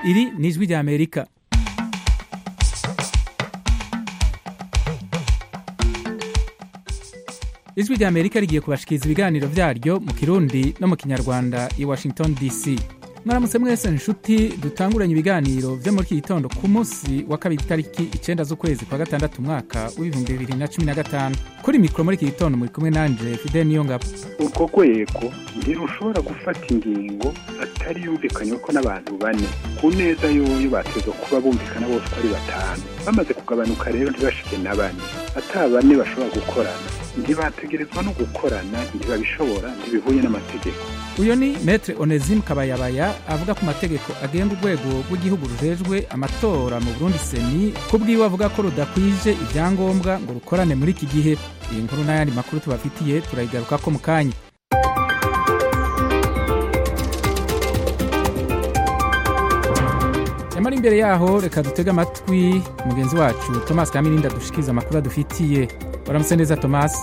iri ni ijwi rya amerika ijwi rya amerika rigiye kubashikiriza ibiganiro vyaryo mu kirundi no mu kinyarwanda i washington dc mwaramutse mwese nshuti dutanguranye ibiganiro vyo muri iki gitondo ku munsi wa kabiri itariki icenda z'ukwezi kwa gatandatu umwaka w'ibihumbi bibiri na cumi na gatanu kuri mikoro muri iki gitondo muri kumwe nanje fidel niyongabo urwo rwego ntirushobora gufata ingingo atari yumvikanywe ko n'abantu bane ku neza yoyo bateza kuba bumvikana bose uko ari batanu bamaze kugabanuka rero ntibashike na bane ata bane bashobora gukorana ntibategerezwa no gukorana ntibabishobora ntibihuye n'amategeko uyu ni metre onesime kabayabaya avuga ku mategeko agenga urwego rw'igihugu rujejwe amatora mu burundi seni ku bwiwe avuga ko rudakwije ibyangombwa ngo rukorane muri iki gihe iyi nkuru n'ayandi makuru tubafitiye turayigarukako mu kanya nyamara imbere yaho reka dutege amatwi mugenzi wacu thomas kamirinda dushikiriza amakuru adufitiye waramutse neza thomas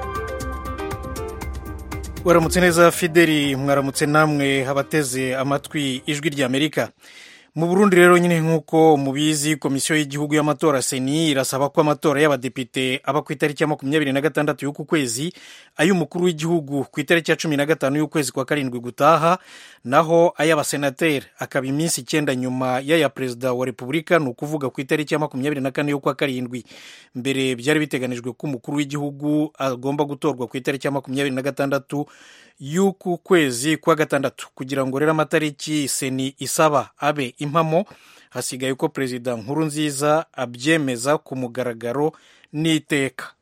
waramutse neza fideli mwaramutse namwe abateze amatwi ijwi rya amerika mu burundi rero nyine nk'uko mubizi komisiyo y'igihugu y'amatora seni irasaba ko amatora y'abadepite aba ku itariki ya makumyabiri na gatandatu y'uku kwezi ay'umukuru w'igihugu ku itariki ya cumi na gatanu y'ukwezi kwa karindwi gutaha naho ay'abasenateri akaba iminsi icyenda nyuma y'aya perezida wa repubulika ni ukuvuga ku itariki ya makumyabiri na kane y'ukwa karindwi mbere byari biteganijwe ko umukuru w'igihugu agomba gutorwa ku itariki ya makumyabiri na gatandatu y'uku kwezi kwa gatandatu kugira ngo rero amatariki seni isaba abe impamo hasigaye ko perezida nkuru nziza abyemeza ku mugaragaro n'iteka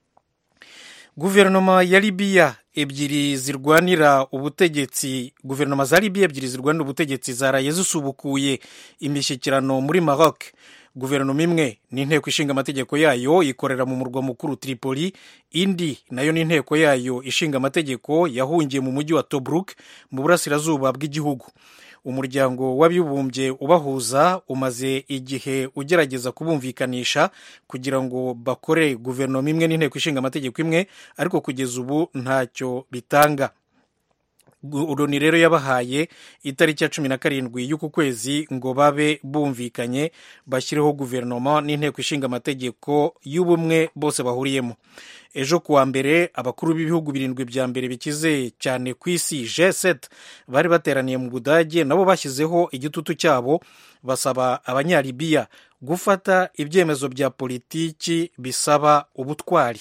guverinoma ya libiya ebyiri zirwanira ubutegetsi guverinoma za libiya ebyiri zirwanira ubutegetsi zaraye zisubukuye imishyikirano muri maroc guverinoma imwe ni inteko ishinga amategeko yayo ikorera mu murwa mukuru tripoli indi nayo ni inteko yayo ishinga amategeko yahungiye mu mujyi wa tobruk mu burasirazuba bw'igihugu umuryango w'abibumbye ubahuza umaze igihe ugerageza kubumvikanisha kugira ngo bakore guverinoma imwe n'inteko ishinga amategeko imwe ariko kugeza ubu ntacyo bitanga uroni rero yabahaye itariki ya cumi na karindwi y'uku kwezi ngo babe bumvikanye bashyireho guverinoma n'inteko ishinga amategeko y'ubumwe bose bahuriyemo ejo kuwa mbere abakuru b'ibihugu birindwi bya mbere bikize cyane ku isi g7 bari bateraniye mu budage nabo bashyizeho igitutu cyabo basaba abanyalibiya gufata ibyemezo bya politiki bisaba ubutwari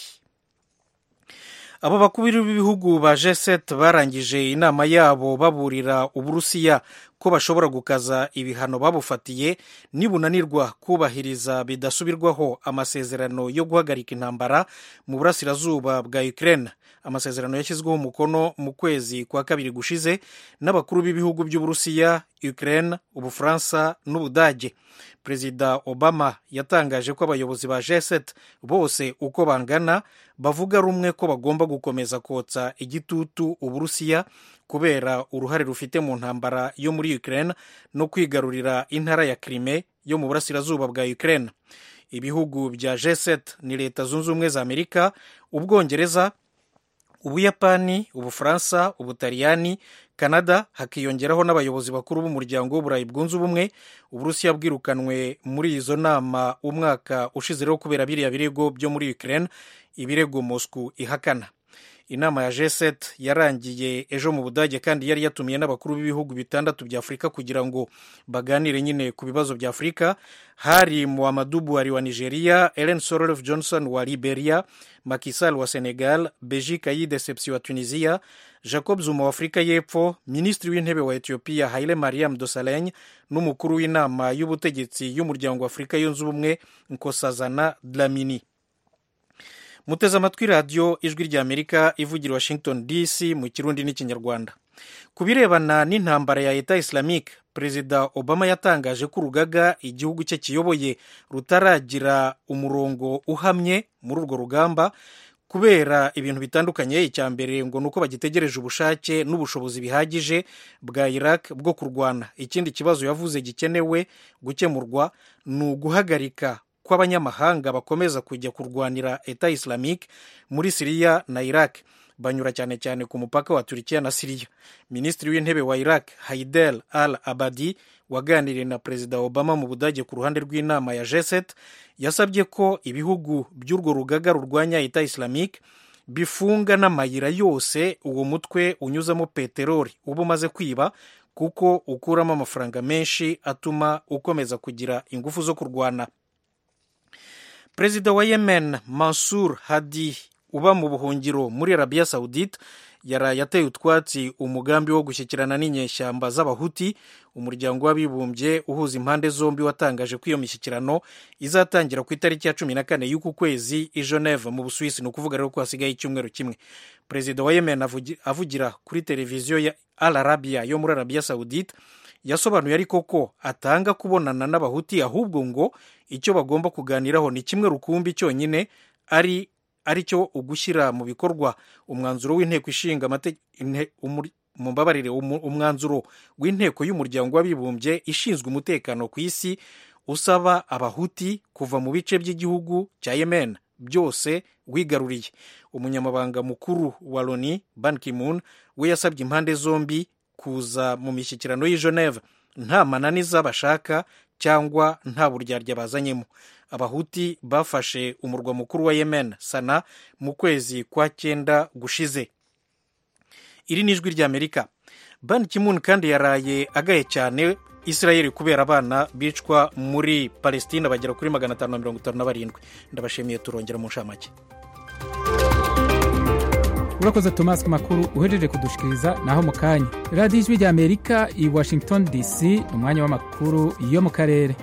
abo bakuru b'ibihugu ba g7 barangije inama yabo baburira uburusiya ko bashobora gukaza ibihano babufatiye nibunanirwa kubahiriza bidasubirwaho amasezerano yo guhagarika intambara mu burasirazuba bwa ukraine amasezerano yashyizweho umukono mu kwezi kwa kabiri gushize n'abakuru b'ibihugu by'uburusiya ukraine ubufaransa n'ubudage perezida obama yatangaje ko abayobozi ba g7 bose uko bangana bavuga rumwe ko bagomba gukomeza kotsa igitutu uburusiya kubera uruhare rufite mu ntambara yo muri ukraine no kwigarurira intara ya crime yo mu burasirazuba bwa ukraine ibihugu bya g7 ni leta zunze ubumwe za amerika ubwongereza ubuyapani ubufaransa ubutaliyani canada hakiyongeraho n'abayobozi bakuru b'umuryango w'uburayi bwunze ubumwe uburusiya bwirukanwe muri izo nama umwaka ushize rero kubera biriya birego byo muri ukraine ibirego moscow ihakana inama ya g7 yarangiye ejo mu budage kandi yari yatumiye n'abakuru b'ibihugu bitandatu bya afurika kugira ngo baganire nyine ku bibazo bya afurika hari muhamadu buhari wa nigeria ellen sorof johnson wa liberia makisal wa senegal beji kayi deception wa tunisia jacob zuma wa afurika y'epfo minisitiri w'intebe wa ethiopia haile mariam dosaleny n'umukuru w'inama y'ubutegetsi y'umuryango wa afurika yunze ubumwe nkosazana dlamini muteze amatwi radiyo ijwi rya amerika ivugira washington dc mu kirundi n'ikinyarwanda ku birebana n'intambara ya leta islamique perezida obama yatangaje ko urugaga igihugu cye kiyoboye rutaragira umurongo uhamye muri urwo rugamba kubera ibintu bitandukanye icya mbere ngo ni uko bagitegereje ubushake n'ubushobozi bihagije bwa iraq bwo kurwana ikindi kibazo yavuze gikenewe gukemurwa ni uguhagarika kw'abanyamahanga bakomeza kujya kurwanira eta islamique muri siriya na iraq banyura cyane cyane ku mupaka wa turikiya na siriya minisitiri w'intebe wa iraq haidel al abadi waganiriye na perezida obama mu budage ku ruhande rw'inama ya g7 yasabye ko ibihugu by'urwo rugaga rurwanya ita islamique bifunga n'amayira yose uwo mutwe unyuzamo peteroli uba umaze kwiba kuko ukuramo amafaranga menshi atuma ukomeza kugira ingufu zo kurwana perezida wa yemen mansur hadi uba mu buhungiro muri arabiya saudite yaraye ateye utwatsi umugambi wo gushyikirana n'inyeshyamba z'abahuti umuryango w'abibumbye uhuza impande zombi watangaje ko iyo mishyikirano izatangira ku itariki ya cumi na kane y'uku kwezi i geneve mu busuwisi ni ukuvuga rero ko hasigaye icyumweru kimwe perezida wa yemen avugira kuri televiziyo ya al arabia yo muri arabiya saudite yasobanuye ariko ko atanga kubonana n'abahuti ahubwo ngo icyo bagomba kuganiraho ni kimwe rukumbi cyonyine ari ari cyo ugushyira mu bikorwa umwanzuro w'inteko ishinga mumbabarire umwanzuro w'inteko y'umuryango w'abibumbye ishinzwe umutekano ku isi usaba abahuti kuva mu bice by'igihugu cya yemen byose wigaruriye umunyamabanga mukuru wa loni ban kimun we yasabye impande zombi kuza mu mishyikirano y'i geneve nta mananiza bashaka cyangwa nta buryarya bazanyemo abahuti bafashe umurwa mukuru wa yemen sana mu kwezi kwa cyenda gushize iri ni ijwi ry'amerika ban kimun kandi yaraye agaye cyane israel kubera abana bicwa muri palestina bagera kuri magana atanu na mirongo itanu na barindwi ndabashimiye turongera mu nshamake urakoze tomasi ku makuru uhejeje kudushikiriza naho mu kanya radiyo ijwi ry'amerika i washington dc ni umwanya w'amakuru yo mu karere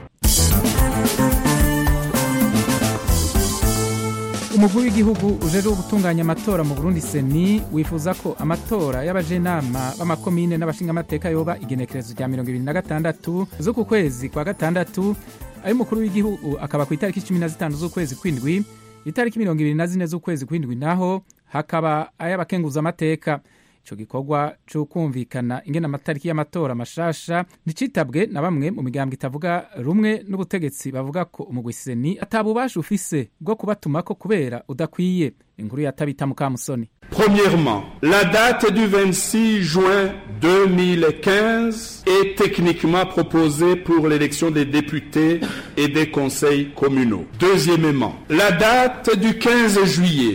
umukuru w'igihugu ujejwe gutunganya amatora mu burundi seni wifuza ko amatora y'abajenama b'amakomine n'abashingamateka yoba igenekerezo rya mirongo ibiri na gatandatu z'uku kwezi kwa gatandatu ay'umukuru w'igihugu akaba ku itariki cumi na zitanu z'ukwezi kw'indwi itariki mirongo ibiri na zine z'ukwezi kw'indwi naho hakaba ay'abakenguzamateka icyo gikorwa cyo kumvikana ingena amatariki y'amatora mashasha ntikitabwe na bamwe mu migambwe itavuga rumwe n'ubutegetsi bavuga ko umugwiseni atabubasha ufise bwo kubatumako kubera udakwiye inkuru ya tabita mukamusoni Premièrement, la date du 26 juin 2015 est techniquement proposée pour l'élection des députés et des conseils communaux. Deuxièmement, la date du 15 juillet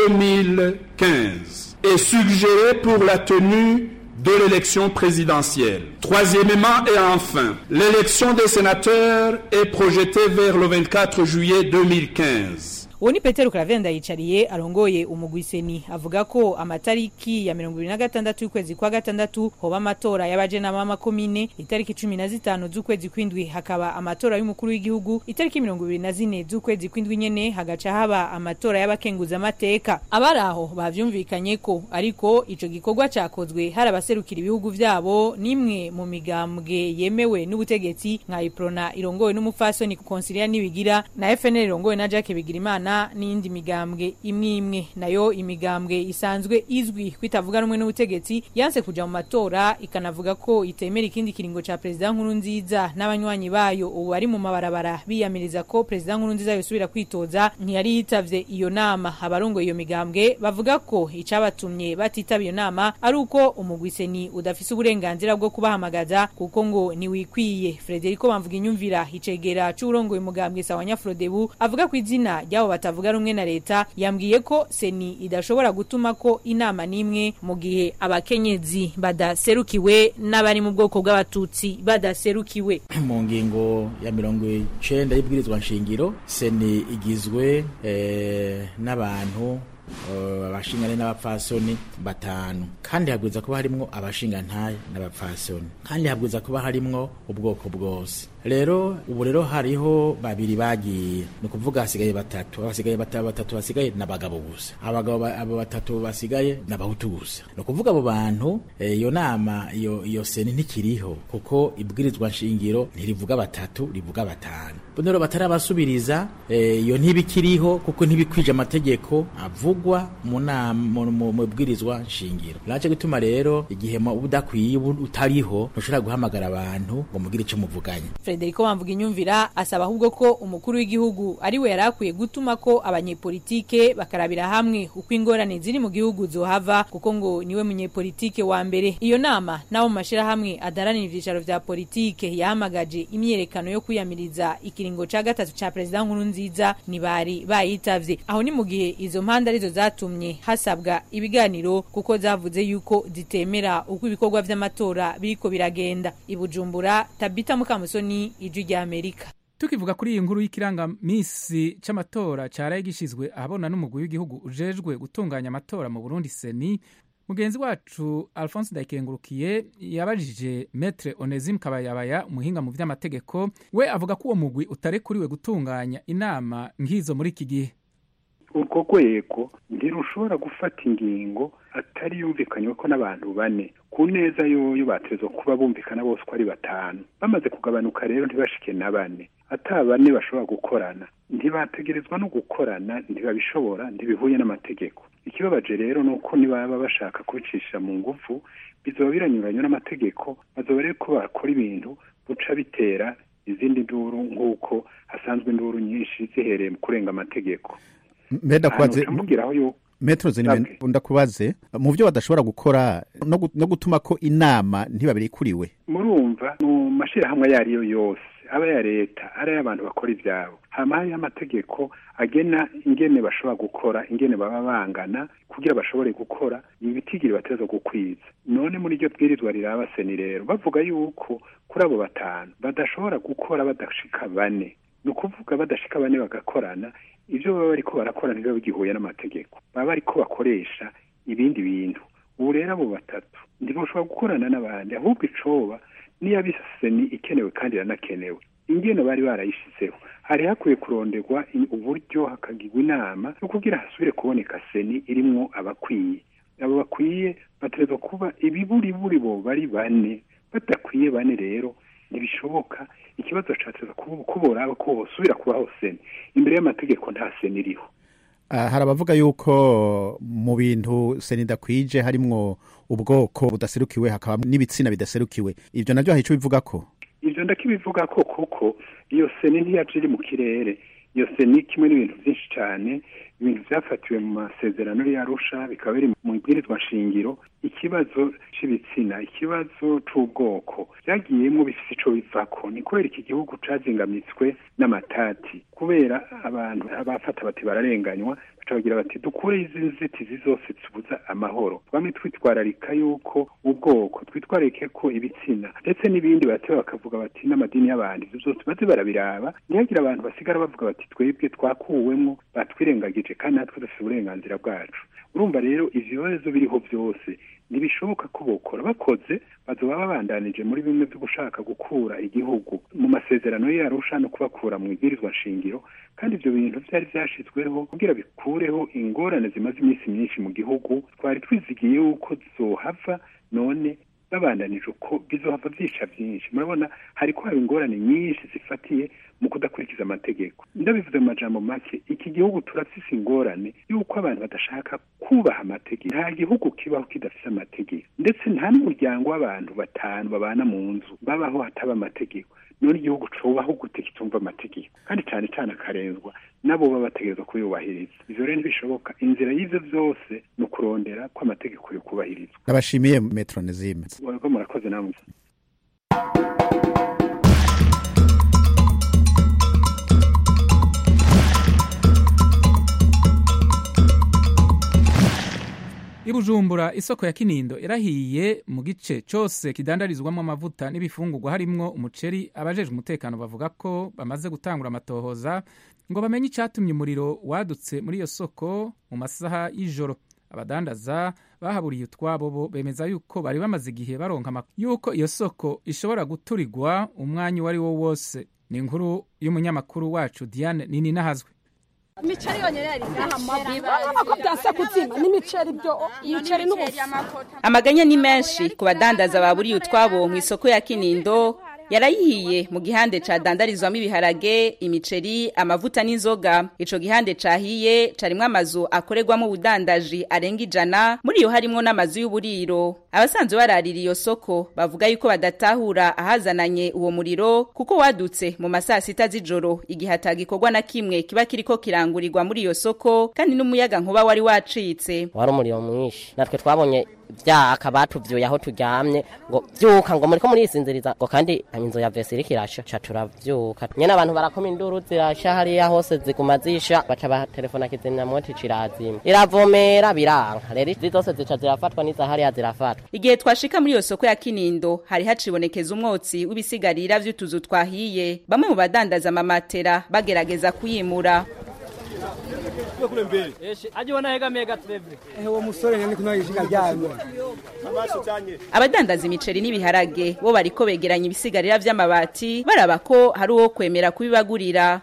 2015 est suggérée pour la tenue de l'élection présidentielle. Troisièmement et enfin, l'élection des sénateurs est projetée vers le 24 juillet 2015. uwo ni petero karavenda yicariye arongoye umugwiseni avuga ko amatariki ya mirongo ibiri na gatandatu y'ukwezi kwa gatandatu hoba amatora y'abajenama b'amakomine itariki cumi na zitanu z'ukwezi kw'indwi hakaba amatora y'umukuru w'igihugu itariki mirongo ibiri na zine z'ukwezi kw'indwi nyene hagaca haba amatora y'abakenguzamateka abari aho bavyumvikanye ko ariko ico gikorwa cakozwe hari abaserukira ibihugu vyabo n'imwe mu migambwe yemewe n'ubutegetsi nka iprona irongowe n'umupfasoni konsilia nibigira na fnl irongowe na jacques bigirimana n'iyindi migambwe imwe imwe nayo imigambwe isanzwe izwi kwitavuga rumwe n'ubutegetsi yanse kuja mu matora ikanavuga ko itemera ikindi kiringo ca perezida nkuru nziza n'abanywanyi bayo ubu bari mu mabarabara biyamiriza ko perezida nkuru nziza yosubira kwitoza ntiyari yitavye iyo nama abarongoye iyo migambwe bavuga ko icabatumye batitaba iyo nama ari uko umugwiseni udafise uburenganzira bwo kubahamagaza kuko ngo niwikwiye Frederico bamvuga inyumvira icegera c'urongoye umugambwe sawa nyafrodebu avuga ku izina ry'abo batavuga rumwe na leta yambwiye ko seni idashobora gutuma ko inama n'imwe mu gihe abakenyezi badaserukiwe n'abari mu bwoko bw'abatutsi badaserukiwe mu ngingo ya mirongo icenda y'ibwirizwa nshingiro seni igizwe eh, n'abantu abashingane n'abapfasoni batanu kandi habwiza kuba harimwo abashingantahe n'abapfasoni kandi habwiza kuba harimwo ubwoko bwose rero ubu rero hariho babiri bagiye ni ukuvuga hasigaye batatu abasigaye batatu basigaye ni abagabo gusa abagabo abo batatu basigaye ni abahutu gusa ni ukuvuga abo bantu iyo nama iyo iyo seni ntikiriho kuko ibwirizwa nshingiro ntirivuga batatu rivuga batanu rero batarabasubiriza iyo ntibikiriho kuko ntibikwije amategeko avuga bivugwa mu nama mu- mu mu bwirizwa nshingiro naco gituma rero igihe mu- udakwiye ubu utariho ntushobora guhamagara abantu ngo mugire ico muvuganye Frederico Bamvuga inyumvira asaba ahubwo ko umukuru w'igihugu ari we yarakwiye gutuma ko abanyepolitike bakarabira hamwe uko ingorane ziri mu gihugu zohava kuko ngo niwe munyepolitike wa mbere iyo nama nabo mu mashirahamwe adaranira ivyicaro vya politike yahamagaje imyerekano yo kwiyamiriza ikiringo ca gatatu ca perezida nkuru nziza ntibari bayitavye aho ni mu gihe izo mpande arizo zatumye hasabwa ibiganiro kuko zavuze yuko zitemera uko ibikorwa vy'amatora biriko biragenda i Bujumbura Tabita Mukamusoni ijwi rya Amerika tukivuga kuri iyi nkuru y'ikirangamisi c'amatora caraye gishizwe ahabona n'umugwi w'igihugu ujejwe gutunganya amatora mu burundi seni mugenzi wacu alphonse ndayikengurukiye yabajije metre onesime kabayabaya umuhinga mu vy'amategeko we avuga ko uwo mugwi utarekuriwe gutunganya inama nk'izo muri iki gihe urwo rwego ntirushobora gufata ingingo atari yumvikanywe ko n'abantu bane ku neza yoyo batezwa kuba bumvikana bose uko ari batanu bamaze kugabanuka rero ntibashike na bane ata bane bashobora gukorana ntibategerezwa no gukorana ntibabishobora ntibihuye n'amategeko ikibabaje rero ni uko nibaba bashaka kubicisha mu ngufu bizoba biranyuranye n'amategeko bazoba rero ko bakora ibintu buca bitera izindi nduru nk'uko hasanzwe induru nyinshi zihereye mu kurenga amategeko mbeda kwaze ahantu ucamubwiraho yuko metero zini Sabwe. ndakubaze mu byo badashobora gukora no gu- no gutuma ko inama ntibabirikuriwe murumva mu mashyirahamwe ayo ari yo yose aba aya leta ari ay'abantu bakora ibyabo hama hariho amategeko agena ingene bashobora gukora ingene baba bangana kugira bashobore gukora ibitigiri bateza gukwiza none muri iryo bwirizwa riraba seni rero bavuga yuko kuri abo batanu badashobora gukora badashika bane ni ukuvuga badashika bane bagakorana ibyo baba bariko barakora ntibiba bigihuye n'amategeko baba bariko bakoresha ibindi bintu ubu rero abo batatu ntibashobora gukorana n'abandi ahubwo icoba niyo abiseni ikenewe kandi iranakenewe ingene bari barayishizeho hari hakwiye kuronderwa i- uburyo hakagirwa inama yo kugira hasubire kuboneka seni irimwo abakwiye abo bakwiye bategerezwa kuba ibiburiburi bo bari bane badakwiye bane rero ntibishoboka ikibazo cateza kubora ko bosubira kubaho seni imbere y'amategeko nta seni iriho Ah, hari abavuga yuko mu bintu seni idakwije harimwo ubwoko budaserukiwe hakaba n'ibitsina bidaserukiwe ibyo navyo hari ico bivuga ko ivyo ndakibivuga ko kuko iyo seni ntiyaje iri mu kirere iyo seni kimwe n'ibintu byinshi cyane ibintu byafatiwe mu masezerano y'arusha bikaba biri mu ibwirizwa nshingiro ikibazo c'ibitsina ikibazo c'ubwoko byagiyemwo bifise ico bivako ni kubera iki gihugu cazingamitswe n'amatati kubera abantu abafata bati bararenganywa baca bagira bati dukure izi nzitizi zose zibuza amahoro twame twitwararika yuko ubwoko twitwararike ko ibitsina ndetse n'ibindi bate bakavuga bati n'amadini y'abantu ivyo byose baze barabiraba ntihagire abantu basigara bavuga bati twebwe twakuwemwo batwirengagije kandi natwe dufite uburenganzira bwacu urumva rero ivyo bibazo biriho byose ntibishoboka ko bokora bakoze bazoba babandanije muri bimwe byo gushaka gukura igihugu mu masezerano yarusha no kubakura mu ibwirizwa nshingiro kandi ibyo bintu byari byashizweho kugira bikureho ingorane zimaze iminsi myinshi mu gihugu twari twizigiye yuko zohava none babandanije uko bizohava byica byinshi murabona hariko haba ingorane nyinshi zifatiye mu kudakurikiza amategeko ndabivuze mu majambo make iki gihugu turafise ingorane yuko abantu badashaka kubaha amategeko nta gihugu kibaho kidafise amategeko ndetse nta n'umuryango w'abantu batanu babana mu nzu babaho hataba amategeko none igihugu cubaho gute kitumva amategeko kandi cane cane akarenzwa nabo baba bategerezwa kuyubahiriza ivyo rero ntibishoboka inzira y'ivyo vyose ni ukurondera ko amategeko yo kubahirizwa ndabashimiye metero nezime Mwebwe murakoze namwe i bujumbura isoko ya kinindo irahiye mu gice cyose kidandarizwamo amavuta n'ibifungurwa harimwo umuceri abajejwe umutekano bavuga ko bamaze gutangura amatohoza ngo bamenye icyatumye umuriro wadutse muri iyo soko mu masaha y'ijoro abadandaza bahaburiye utwabo bo bemeza yuko bari bamaze igihe baronka amakuru yuko iyo soko ishobora guturigwa umwanya uwo ari wo wose ni inkuru y'umunyamakuru wacu diane nini nahazwe imiceri yonyine yari urabona ko byasa kuzima n'imiceri byo imiceri n'ubufu amaganya ni menshi ku badandaza baburiye utwabo mu isoko ya kinindo yarayihiye mu gihande cadandarizwamo ibiharage imiceri amavuta n'inzoga ico gihande cahiye carimwo amazu akorerwamo ubudandaji arenga ijana muri iyo harimwo n'amazu y'uburiro abasanzwe bararira iyo soko bavuga yuko badatahura ahazananye uwo muriro kuko wadutse mu masaa sita z'ijoro igihe atagikorwa na kimwe kiba kiriko kirangurirwa muri iyo soko kandi n'umuyaga nkuba wari wacitse wari umuriro mwinshi natwe twabonye vyaka batuvyuye aho turyamye ngo vyuka ngo muriko murisinziriza ngo kandi inzu ya vesi iriko irasha ca turavyuka nyene abantu barakoma induru zirasha hariya hose ziguma zisha baca batelefona kizimyamoto cirazima iravomera biranka rero izi zose zica zirafatwa n'iza hariya zirafatwa igihe twashika muri iyo soko ya kinindo hari hacibonekeza umwotsi w'ibisigarira vy'utuzu twahiye bamwe mu badandaza amamatera bagerageza kuyimura kule mbele. Aje wanahega gatreve. Eh uwo musore nyane kuna yishika ryanye. Abadandaza imiceri n'ibiharage bo bariko begeranya ibisigarira vy'amabati baraba ko hari uwo kwemera kubibagurira.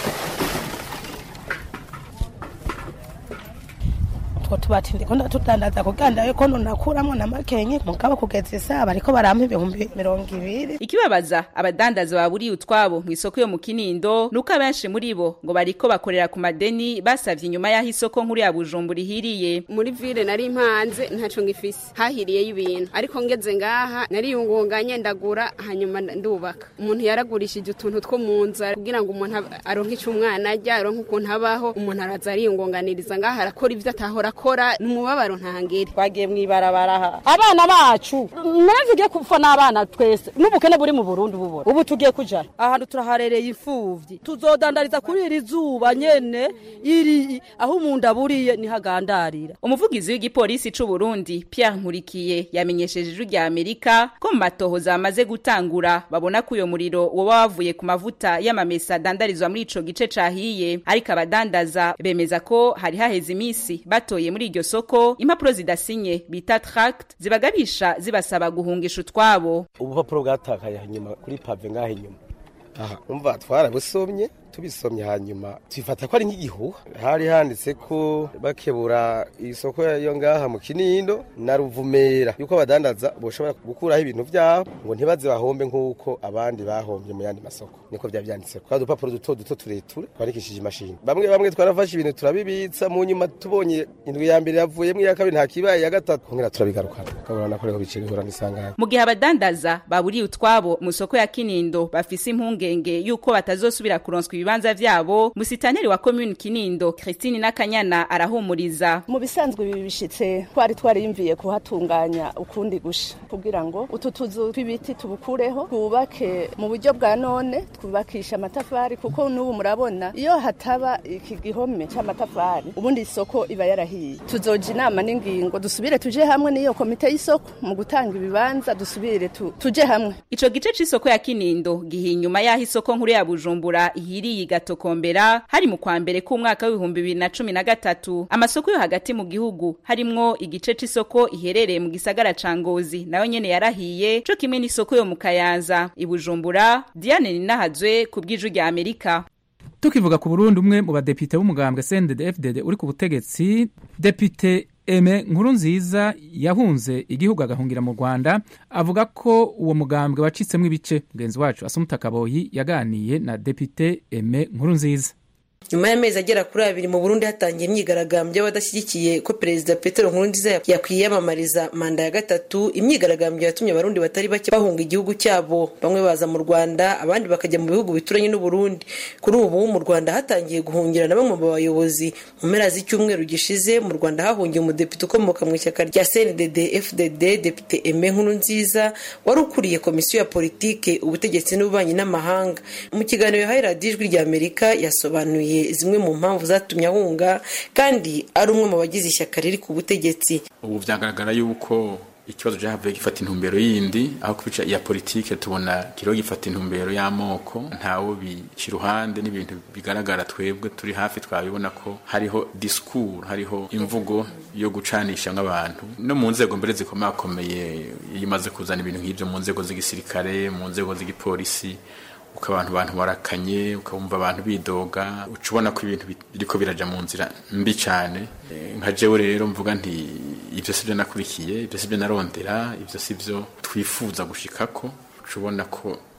utwo tubati ndiko ndatudandaza kuganda yuko nunakuramo na makenye mugabo kugeza isaha bariko barampa ibihumbi mirongo ibiri ikibabaza abadandaza baburiye utwabo mu isoko yo mu kinindo nuko abenshi muri bo ngo bariko bakorera ku madeni basavye inyuma y'aho isoko nkuru ya bujumbura ihiriye muri ville nari impanze ntaco ngifise hahiriyeyo ibintu ariko ngeze ngaha nariyungunganye ndagura hanyuma ndubaka umuntu yaragurishije utuntu two mu nzara kugira ngo umuntu aronke ico umwana arya aronke ukuntu abaho umuntu araza ariyungunganiriza ngaha arakora ivyo atahora akora numubabaro ntangere twagiye mwibarabara abana bacu navuge kupfa n'abana twese n'ubukene buri mu Burundi bubora ubu tugiye kuja ahantu turaharereye imfuvyi tuzodandariza kuri iri zuba nyene iri aho umuntu aburiye nihagandarira umuvugizi w'igipolisi c'u Burundi Pierre Nkurikiye yamenyesheje ijwi rya Amerika ko mu matohoza amaze gutangura babona ko uyo muriro woba wavuye ku mavuta y'amamesa adandarizwa muri ico gice cahiye ariko abadandaza bemeza ko hari haheze imisi batoye muri iryo soko impapuro zidasinye bita tract zibagabisha zibasaba guhungisha utwabo ubupapuro bwatakaye hanyuma kuri pave ngaho inyuma aha umva twarabusomye tubisomye hanyuma twifata ko ari nk'igihuha hari handitse ko bakebura isoko yo ngaha mu kinindo na ruvumera yuko abadandaza boshobora gukuraho ibintu vyabo ngo ntibaze bahombe nk'uko abandi bahombye mu yandi masoko niko vyari vyanditse ko udupapuro duto duto tureture twandikishije imashini bamwe bamwe twarafashe ibintu turabibitsa mu nyuma tubonye indwi ya mbere yavuyemo iya kabiri nta kibaye ya gatatu kongera turabigarukana ukabona nako rero biciye bihura n'isanganya mu gihe abadandaza baburiye utwabo mu soko ya kinindo bafise impungenge yuko batazosubira kuronswa ibibanza vyabo musitaneri wa commune Kinindo Christine Nakanyana arahumuriza mu bisanzwe ibi bishitse twari twariyumviye kuhatunganya ukundi gusha kugira ngo utu tuzu tw'ibiti tubukureho twubake mu buryo bwa none twubakisha amatafari kuko n'ubu murabona iyo hataba iki gihome c'amatafari ubundi isoko iba yarahiye tuzoja inama n'ingingo dusubire tuje hamwe n'iyo komite y'isoko mu gutanga ibibanza dusubire tu, tuje hamwe ico gice c'isoko ya Kinindo gihi inyuma y'aho isoko nkuru ya Bujumbura ihiriye gatokombera hari mu kwa mbere k'umwaka w'ibihumbi bibiri na cumi na gatatu amasoko yo hagati mu gihugu harimwo igice c'isoko iherereye mu gisagara ca ngozi nayo nyene yarahiye co kimwe n'isoko yo mu kayanza ibujumbura diane ninahazwe ku bw'ijwi rya amerika tukivuga ku burundi umwe mu badepite b'umugambwe cndd fdd uri ku butegetsi depite eme nkuru nziza yahunze igihugu agahungira mu rwanda avuga ko uwo mugambwe wacitsemo ibice mugenzi wacu asumuta kaboyi yaganiye na depite eme nkuru nziza nyuma y'amezi agera kuri abiri mu burundi hatangiye imyigaragambyo y'abadashyigikiye ko perezida petero nkurunziza yakwiyamamariza manda ya gatatu imyigaragambyo yatumye abarundi batari bake bahunga igihugu cyabo bamwe baza mu rwanda abandi bakajya mu bihugu bituranye n'uburundi kuri ubu mu rwanda hatangiye guhungira na bamwe mu bayobozi mu mpera z'icyumweru gishize mu rwanda hahungiye umudepite ukomoka mu ishyaka rya cndd fdd depite eme nkurunziza wari ukuriye komisiyo ya politike ubutegetsi n'ububanyi n'amahanga mu kiganiro yahaye radiyo ijwi rya amerika yasobanuye zimwe mu mpamvu zatumye ahunga kandi ari umwe mu bagize ishyaka riri ku butegetsi ubu byagaragara yuko ikibazo cyahavuye gifata intumbero yindi aho kubica iya politike tubona kiriho gifata intumbero y'amoko ntawe bica iruhande n'ibintu bigaragara twebwe turi hafi twabibona ko hariho disikuru hariho imvugo yo gucanisha nk'abantu no mu nzego mbere zikomakomeye iyo imaze kuzana ibintu nk'ibyo mu nzego z'igisirikare mu nzego z'igipolisi uko abantu bantu barakanye ukabumva abantu bidoga uca ubona ko ibintu biriko biraja mu nzira mbi cyane nka jewe rero mvuga nti ibyo si byo nakurikiye ibyo si byo narondera ibyo si byo twifuza gushikako uca ubona ko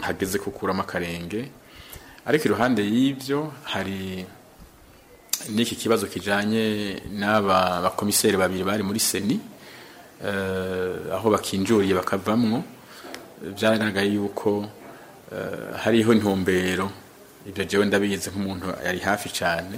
hageze kukuramo akarenge ariko iruhande y'ibyo hari n'iki kibazo kijanye n'aba bakomiseri babiri bari muri seni eh, aho bakinjuriye bakavamwo byaragaragaye yuko eh, hariho intumbero ibyo jewe ndabizi nk'umuntu yari hafi cyane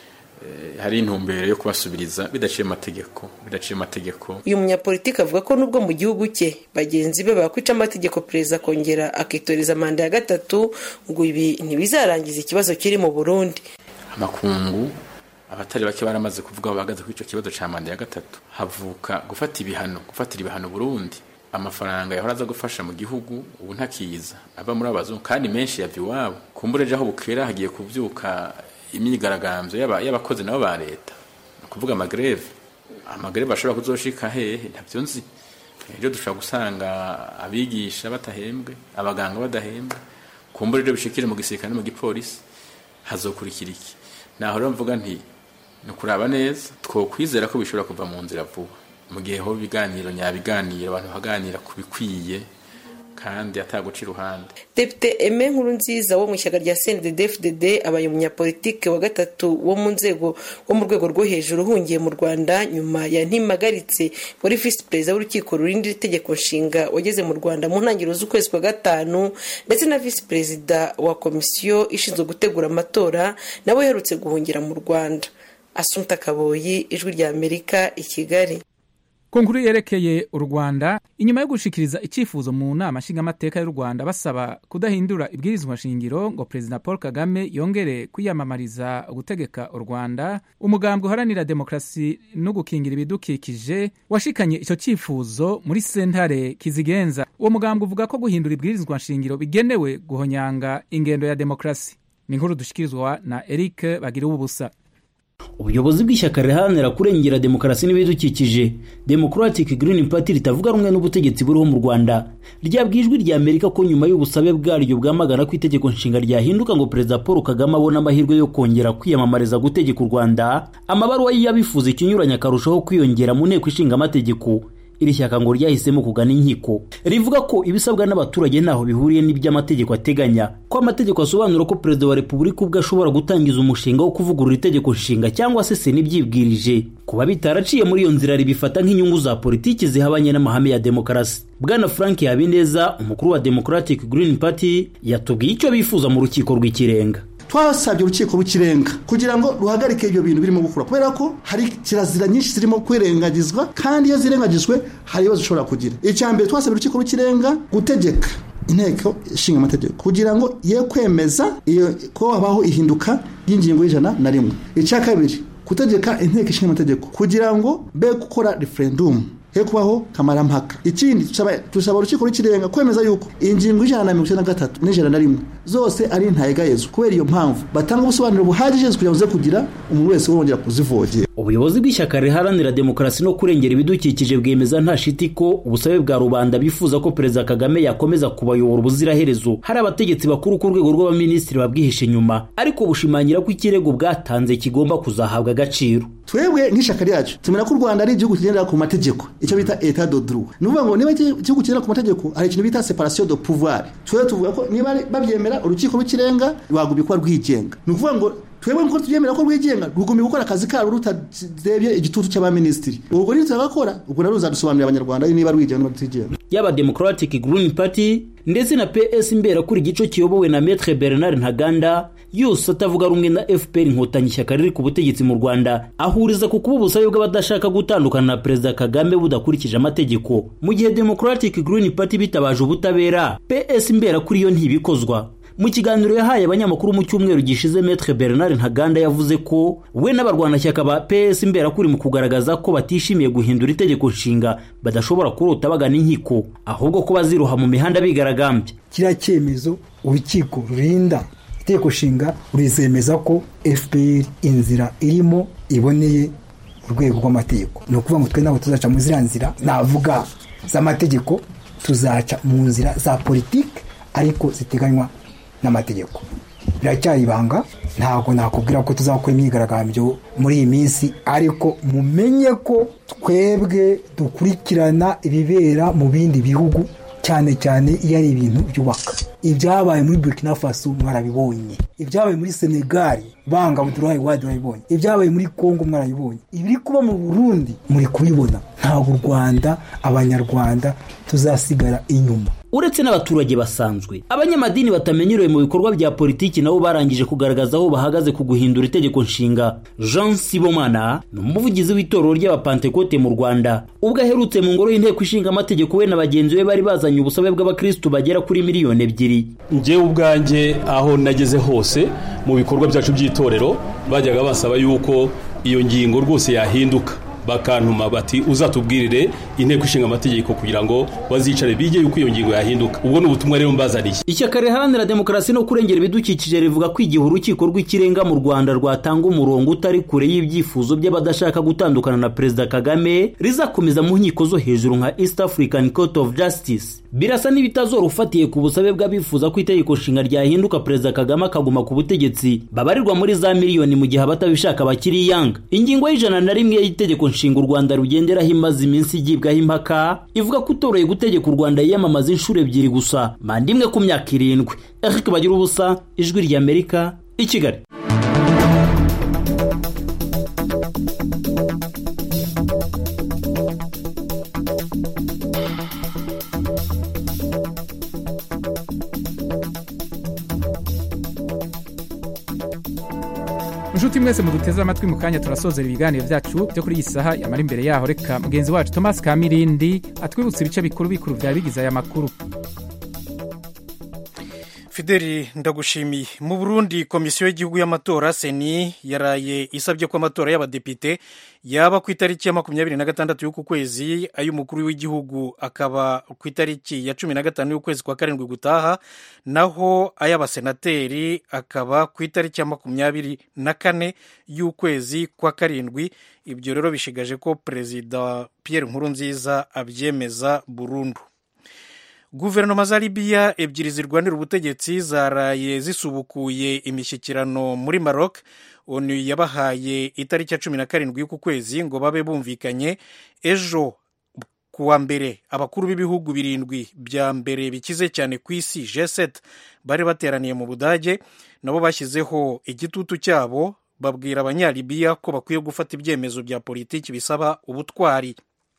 eh, hari intumbero yo kubasubiriza bidaciye amategeko bidaciye amategeko uyu munyapolitiki avuga ko nubwo mu gihugu cye bagenzi be bakwica amategeko perezida akongera akitoreza manda ya gatatu ngo ibi ntibizarangiza ikibazo kiri mu burundi amakungu abatari bake baramaze kuvuga aho bahagaze kuri icyo kibazo cya manda ya gatatu havuka gufata ibihano gufatira ibihano Burundi amafaranga yahora aza gufasha mu gihugu ubu ntakiza ava muri abazungu kandi menshi yava iwabo kumbure aho bukera hagiye kubyuka imyigaragambyo y'aba- y'abakozi nabo ba leta ni ukuvuga amagreve amagreve ashobora kuzoshika hehe ntabyo nzi ejo dushobora gusanga abigisha batahembwe abaganga badahembwe kumbure rero bishikire mu gisirikare no mu gipolisi hazokurikira iki naho rero mvuga nti ni ukuraba neza twokwizera ko bishobora kuva mu nzira vuba mu gihe ho ibiganiro nyabiganiro abantu baganira ku bikwiye kandi ataguca iruhande depite eme nkuru nziza wo mu ishyaka rya cndd abaye umunyapolitike wa gatatu wo mu nzego wo mu rwego rwo hejuru uhungiye mu rwanda nyuma ya ntimagaritse wari visi perezida w'urukiko rurinda itegeko nshinga wageze mu rwanda mu ntangiriro z'ukwezi kwa gatanu ndetse na visi perezida wa komisiyo ishinzwe gutegura amatora nawe uherutse guhungira mu rwanda asunta kaboyi ijwi rya amerika i kigali ku nkuru yerekeye u rwanda inyuma yo gushikiriza icyifuzo mu nama nshingamateka y'u rwanda basaba kudahindura ibwirizwa shingiro ngo perezida paul kagame yongere kwiyamamariza gutegeka u rwanda umugambwe uharanira demokarasi no gukingira ibidukikije washikanye icyo cyifuzo muri sentare kizigenza uwo mugambwe uvuga ko guhindura ibwirizwa shingiro bigenewe guhonyanga ingendo ya demokarasi ni inkuru dushikirizwa na eric bagira ubusa ubuyobozi bw'ishyaka riharanira kurengera demokarasi n'ibidukikije democratic green party ritavuga rumwe n'ubutegetsi buriho mu rwanda ryabwiye ijwi rya amerika ko nyuma y'ubusabe bwaryo bwamagana ko itegeko nshinga ryahinduka ngo perezida paul kagame abone amahirwe yo kongera kwiyamamariza gutegeka u rwanda amabaruwa y'abifuza ikinyuranye akarushaho kwiyongera mu nteko ishinga amategeko iri shyaka ngo ryahisemo kugana inkiko rivuga ko ibisabwa n'abaturage ntaho bihuriye n'iby'amategeko ateganya ko amategeko asobanura ko perezida wa repubulika ubwo ashobora gutangiza umushinga wo kuvugurura itegeko nshinga cyangwa se sena ibyibwirije kuba bitaraciye muri iyo nzira ribifata nk'inyungu za politiki zihabanye n'amahame ya demokarasi bwana frank habineza umukuru wa democratic green party yatubwiye icyo bifuza mu rukiko rw'ikirenga twasabye urukiko rw'ikirenga kugira ngo ruhagarike ibyo bintu birimo gukura kubera ko hari kirazira nyinshi zirimo kwirengagizwa kandi iyo zirengagijwe hari ibibazo ushobora kugira icya mbere twasabye urukiko rw'ikirenga gutegeka inteko ishinga amategeko kugira ngo ye kwemeza iyo ko habaho ihinduka ry'ingingo y'ijana na rimwe icya kabiri gutegeka inteko ishinga amategeko kugira ngo be gukora referendumu he kubaho kamarampaka ikindi tusaba urukiko rw'ikirenga kwemeza yuko ingingo y'ijana na mirongo icyenda na gatatu n'ijana na rimwe zose ari ntayegayezo kubera iyo mpamvu batanga ubusobanuro buhagije kugira ngo uze kugira umuntu wese wongera kuzivogera ubuyobozi bw'ishyaka riharanira demokarasi no kurengera ibidukikije bwemeza nta shiti ko ubusabe bwa rubanda bifuza ko perezida kagame yakomeza kubayobora ubuziraherezo hari abategetsi bakuru ku rwego rw'abaminisitiri babwihishe inyuma ariko bushimangira ko ikirego bwatanze kigomba kuzahabwa agaciro twebwe nk'ishyaka ryacu tumenya ko u rwanda ari igihugu kigendera ku mategeko icyo bita eta do droit ni ukuvuga ngo niba igihugu kigendera ku mategeko hari ikintu bita separation de pouvoir twebwe tuvuga ko niba babyemera urukiko rw'ikirenga rwagumye kuba rwigenga ni ukuvuga ngo twebwe nkuko tubyemera ko rwigenga rugumye gukora akazi kabo rutadebye igitutu cy'abaminisitiri ubwo rero turabakora ubwo rero ruzadusobanurira abanyarwanda niba rwigenga niba rutigenga yaba democratic green party ndetse na ps mbera kuri igico kiyobowe na metre bernard ntaganda yose atavuga rumwe na fpr inkotanyi ishyaka riri ku butegetsi mu rwanda ahuriza ku kuba ubusabe bw'abadashaka gutandukana na perezida kagame budakurikije amategeko mu gihe democratic green party bitabaje ubutabera ps mbera kuri yo ntibikozwa mu kiganiro yahaye abanyamakuru mu cyumweru gishize metre bernard ntaganda yavuze ko we n'abarwanashyaka ba ps imberakuri mu kugaragaza ko batishimiye guhindura itegeko nshinga badashobora kurota bagana inkiko ahubwo ko baziroha mu mihanda bigaragambya kiriya cyemezo urukiko rurinda itegeko nshinga rurizemeza ko fpr inzira irimo iboneye urwego rw'amategeko ni ukuvuga ngo twe ntabwo tuzaca mu ziriya nzira navuga z'amategeko tuzaca mu nzira za politiki ariko ziteganywa n'amategeko biracyari ibanga ntabwo nakubwira ko tuzakora imyigaragambyo muri iyi minsi ariko mumenye ko twebwe dukurikirana ibibera mu bindi bihugu cyane cyane iyo ari ibintu byubaka ibyabaye muri burkina faso mwarabibonye ibyabaye muri senegali banga budurayi wadi barabibonye ibyabaye muri kongo mwarabibonye ibiri kuba mu burundi muri kubibona ntabwo u rwanda abanyarwanda tuzasigara inyuma uretse n'abaturage basanzwe abanyamadini batamenyerewe mu bikorwa bya politiki nabo barangije kugaragaza aho bahagaze ku guhindura itegeko nshinga jean sibomana ni umuvugizi w'itorero ry'abapantekote mu rwanda ubwo aherutse mu ngoro y'inteko ishinga amategeko we na bagenzi be bari bazanye ubusabe bw'abakirisitu bagera kuri miliyoni ebyiri njyewe ubwanjye aho nageze hose mu bikorwa byacu by'itorero bajyaga basaba yuko iyo ngingo rwose yahinduka bakantuma bati uzatubwirire inteko ishinga amategeko kugira ngo bazicare bige yuko iyo ngingo yahinduka ubwo ni ubutumwa rero mbazaniye ishyaka riharanira demokarasi no kurengera ibidukikije rivuga ko igihe urukiko rw'ikirenga mu rwanda rwatanga umurongo utari kure y'ibyifuzo by'abadashaka gutandukana na perezida kagame rizakomeza mu nkiko zo hejuru nka east african court of justice birasa n'ibitazora ufatiye ku busabe bw'abifuza ko itegeko nshinga ryahinduka perezida kagame akaguma ku butegetsi babarirwa muri za miliyoni mu gihe abatabishaka bakiri yanga ingingo y'ijana na rimwe y'itegeko nshinga u rwanda rugenderaho imaze iminsi igibwaho impaka ivuga ko utoroye gutegeka u rwanda yiyamamaza inshuro ebyiri gusa manda imwe ku myaka irindwi eric bagira ubusa ijwi ry'amerika i kigali inshuti mwese mu duteze amatwi mu kanya turasozera ibiganiro byacu byo kuri iyi saha yamara imbere yaho reka mugenzi wacu thomas kamirindi atwibutsa ibice bikuru bikuru byari bigize aya makuru fideli ndagushimiye mu burundi komisiyo y'igihugu y'amatora seni yaraye isabye ko amatora y'abadepite yaba ku itariki ya makumyabiri na gatandatu y'uku kwezi ay'umukuru w'igihugu akaba ku itariki ya cumi na gatanu y'ukwezi kwa karindwi gutaha naho ay'abasenateri akaba ku itariki ya makumyabiri na kane y'ukwezi kwa karindwi ibyo rero bishigaje ko perezida Pierre Nkurunziza abyemeza burundu guverinoma za libiya ebyiri zirwanira ubutegetsi zaraye zisubukuye imishyikirano muri maroc onu yabahaye itariki ya cumi na karindwi y'uku kwezi ngo babe bumvikanye ejo ku wa mbere abakuru b'ibihugu birindwi bya mbere bikize cyane ku isi g7 bari bateraniye mu budage nabo bashyizeho igitutu cyabo babwira abanyalibiya ko bakwiye gufata ibyemezo bya politiki bisaba ubutwari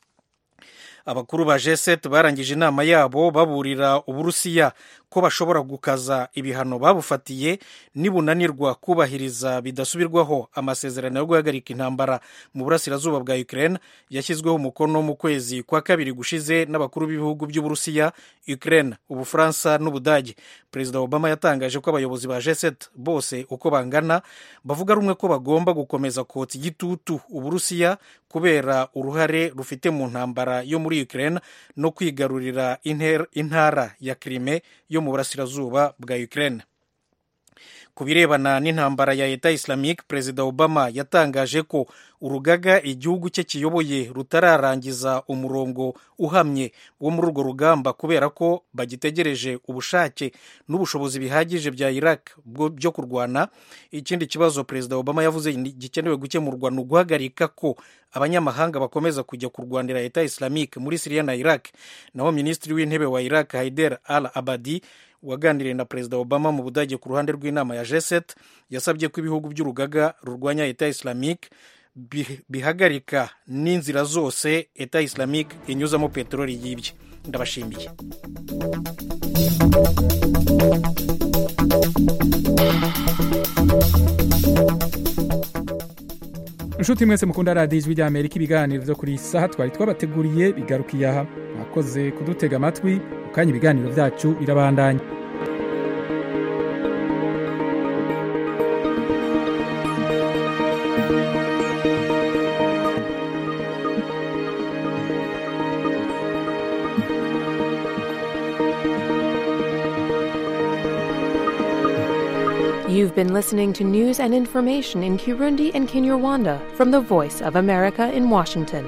abakuru ba g7 barangije inama yabo baburira uburusiya ko bashobora gukaza ibihano babufatiye nibunanirwa kubahiriza bidasubirwaho amasezerano yo guhagarika intambara mu burasirazuba bwa ukraine yashyizweho umukono mu kwezi kwa kabiri gushize n'abakuru b'ibihugu by'uburusiya ukraine ubufaransa n'ubudage perezida obama yatangaje ko abayobozi ba g7 bose uko bangana bavuga rumwe ko bagomba gukomeza kotsa igitutu uburusiya kubera uruhare rufite mu ntambara yo muri ukraine no kwigarurira intara ya krime yo mu burasirazuba bwa ukraine ku birebana n'intambara ya leta islamique perezida obama yatangaje ko urugaga igihugu cye kiyoboye rutararangiza umurongo uhamye wo muri urwo rugamba kubera ko bagitegereje ubushake n'ubushobozi bihagije bya iraq byo kurwana ikindi kibazo perezida obama yavuze gikenewe gukemurwa ni uguhagarika ko abanyamahanga bakomeza kujya kurwanira leta islamique muri siriya na iraq naho minisitiri w'intebe wa iraq haider al abadi waganiriye na perezida obama mu budage ku ruhande rw'inama ya g7 yasabye ko ibihugu by'urugaga rurwanya leta islamique bihagarika n'inzira zose leta islamique inyuzamo peteroli yibye ndabashimiye inshuti mwese mukunda radiyo ijwi rya amerika ibiganiro byo kuri iyi saha twari twabateguriye bigarukiye aha mwakoze kudutega amatwi mu kanya ibiganiro byacu birabandanya You've been listening to news and information in Kirundi and Kinyarwanda from the Voice of America in Washington.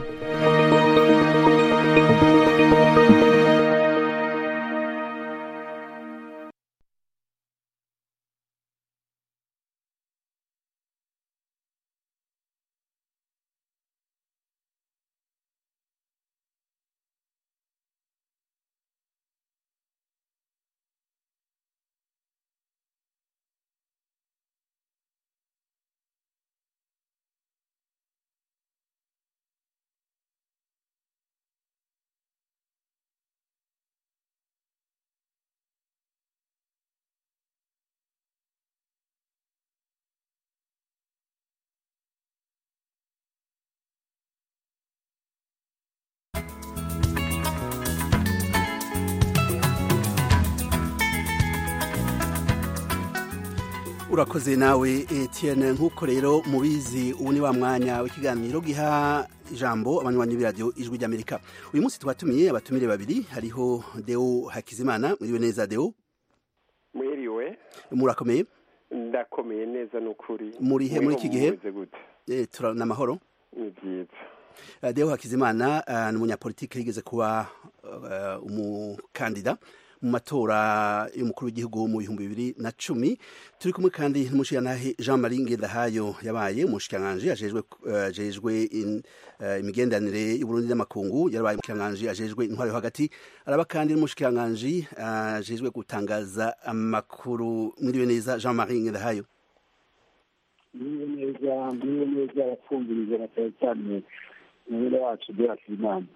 urakoze nawe Etienne nk'uko rero mubizi ubu ni wa mwanya w'ikiganiro giha ijambo abanywanyi b'iradiyo ijwi ry'amerika uyu munsi twatumiye abatumire babiri hariho deo hakizimana mwiriwe neza deo mwiriwe murakomeye ndakomeye neza n'ukuri muri he muri iki gihe mumeze gute Eh, tura- ni amahoro ni byiza Uh, Deo Hakizimana uh, ni umunyapolitike yigeze kuba uh, umukandida mu matora y'umukuru w'igihugu mu bihumbi bibiri na cumi turi kumwe kandi n'umushirantahe Jean Marie Ngendahayo yabaye umushikiranganji ajejwe uh, ajejwe in, uh, imigenderanire y'Uburundi n'amakungu yarabaye umushikiranganji ajejwe intwaro yo hagati araba kandi n'umushikiranganji uh, ajejwe gutangaza amakuru mwiriwe neza Jean Marie Ngendahayo niwe neza niwe neza arapfumviriza na cyane cyane umwere wacu byakira inama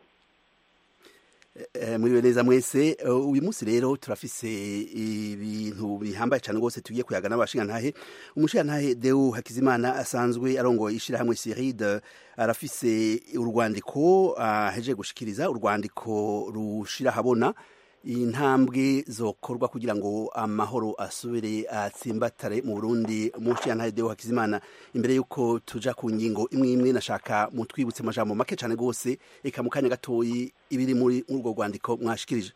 Eh, muriwe neza mwese Eh, uyu munsi rero turafise ibintu bihambaye cyane rwose tugiye kuyaga n'abashingantahe umushingantahe Deo Hakizimana asanzwe arongoye ishirahamwe Siride arafise urwandiko aheje gushikiriza urwandiko rushira habona intambwe zokorwa kugira ngo amahoro asubire atsimbatare mu Burundi umushingantahe Deo Hakizimana imbere yuko tuja ku ngingo imwe imwe nashaka mutwibutse amajambo make cyane rwose eka mu kanya gatoyi ibiri muri urwo rwandiko mwashikirije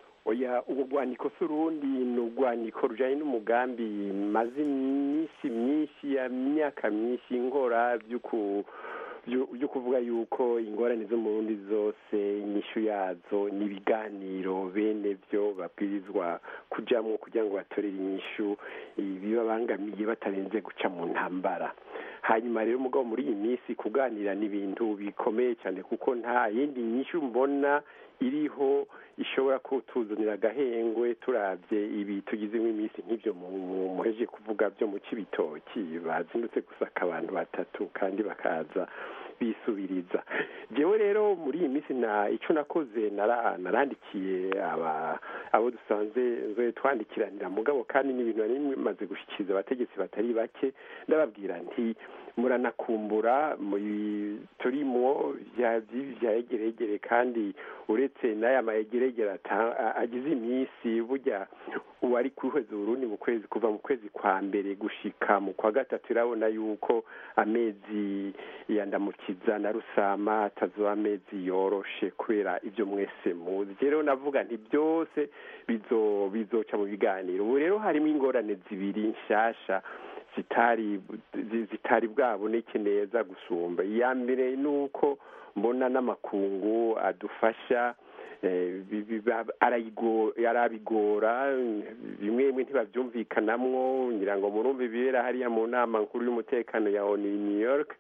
oya ubwo rwandiko si urundi ni urwandiko rujyanye n'umugambi maze iminsi myinshi ya myaka myinshi nkora byo ku- byo- byo kuvuga yuko ingorane zo mu Burundi zose inyishu yazo n'ibiganiro bene byo babwirizwa kujyamo kugira ngo batorere inyishu ibibabangamiye batarenze guca mu ntambara hanyuma rero mugabo muri iyi minsi kuganira ni ibintu bikomeye cyane kuko nta yindi nyishu mbona iriho ishobora kutuzanira agahengwe turabye ibi tugizemo iminsi nk'ibyo mu- mu- muheje kuvuga byo mu kibitoki bazindutse gusaka abantu batatu kandi bakaza bisubiriza jewe rero muri iyi minsi na icyo nakoze nara- narandikiye aba abo dusanzwe nzoye twandikiranira mugabo kandi n'ibintu nari bimaze gushyikiriza abategetsi batari bake ndababwira nti muranakumbura muri turimo bya by'ibi bya egeregere kandi uretse n'aya mayegeregere ata- a- agize iminsi burya uwari kwihweza uburundi mu kwezi kuva mu kwezi kwa mbere gushika mu kwa gatatu irabona yuko amezi yandamukiza na rusama atazoba amezi yoroshe kubera ibyo mwese muzi rero navuga nti byose bizo bizoca mu biganiro ubu rero harimo ingorane zibiri nshasha zitari zi- zitari bwaboneke neza gusumba iya mbere ni uko mbona n'amakungu adufasha eh, bi- bi- ba- arayigo- arabigora bimwe bimwe ntibabyumvikanamwo ngira ngo murumve ibibera hariya mu nama nkuru y'umutekano ya onu i new york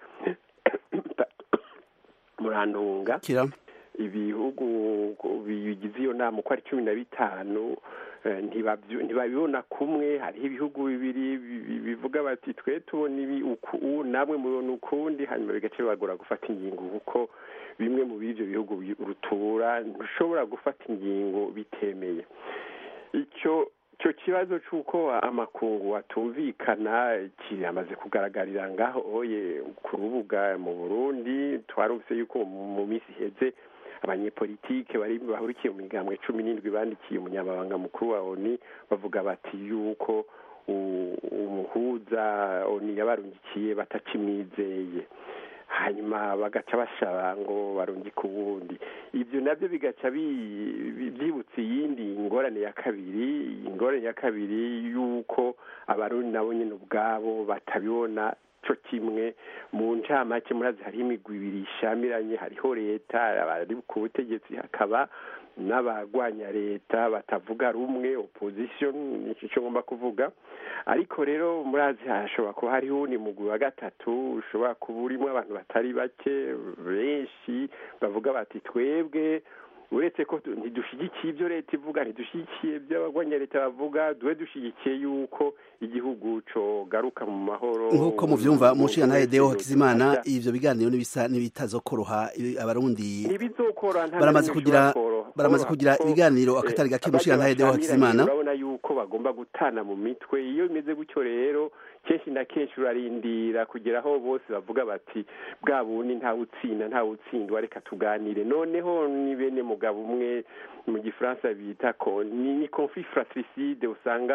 murantunga kira ibihugu bigize iyo nama uko ari cumi na bitanu eh, ntibabyo- ntibabibona kumwe hariho ibihugu bibiri bi- bi- bivuga bati twe tubona ibi uku ubu namwe mubona ukundi hanyuma bigace bibagora gufata ingingo kuko bimwe mu b'ibyo bihugu bi- rutura ntushobora gufata ingingo bitemeye icyo icyo kibazo cy'uko amakungu atumvikana kiramaze kugaragarira ngaho oye ku rubuga mu burundi twarumvise yuko mu mu minsi iheze abanyepolitike bari bahurikiye mu migambwe cumi n'indwi bandikiye umunyamabanga mukuru wa oni bavuga bati yuko u- umuhuza oni yabarungikiye batakimwizeye hanyuma bagaca bashaba ngo barungike ubundi ibyo nabyo bigaca bi- bi- byibutsa iyindi ngorane ya kabiri ingorane ya kabiri y'uko abarundi nabo nyine ubwabo batabibona cyo kimwe mu ncamake murazi hariho imigwi ibiri ishamiranye hariho leta abari ku butegetsi hakaba n'abagwanya leta batavuga rumwe opposition nicyo cyo ngomba kuvuga ariko rero murazi hashobora kuba hariho uwundi mugwi wa gatatu ushobora kuba urimo abantu batari bake benshi bavuga bati twebwe uretse ko tu- ntidushyigikiye ibyo leta ivuga ntidushyigikiye ibyo abagwanya leta bavuga dube dushyigikiye yuko igihugu cogaruka mu mahoro nk'uko muvyumva umushingantahe Deo Umunezero Hakizimana tutaja. ivyo biganiro n'ibisa n'ibitazokoroha i- abarundi ntibizokora nta baramaze na rimwe kugira bishobora koroha. baramaze kugira Kuko, ibiganiro eh, akatari gake abaja umushingantahe Deo bashamiranye, Hakizimana urabona yuko bagomba gutana mu mitwe iyo bimeze gutyo rero kenshi na kenshi urarindira kugera aho bose bavuga bati bwa bundi ntawe utsinda ntawe utsindwa reka tuganire noneho ni bene mugabo umwe mu gifaransa bita ko ni ni conflit fratricide usanga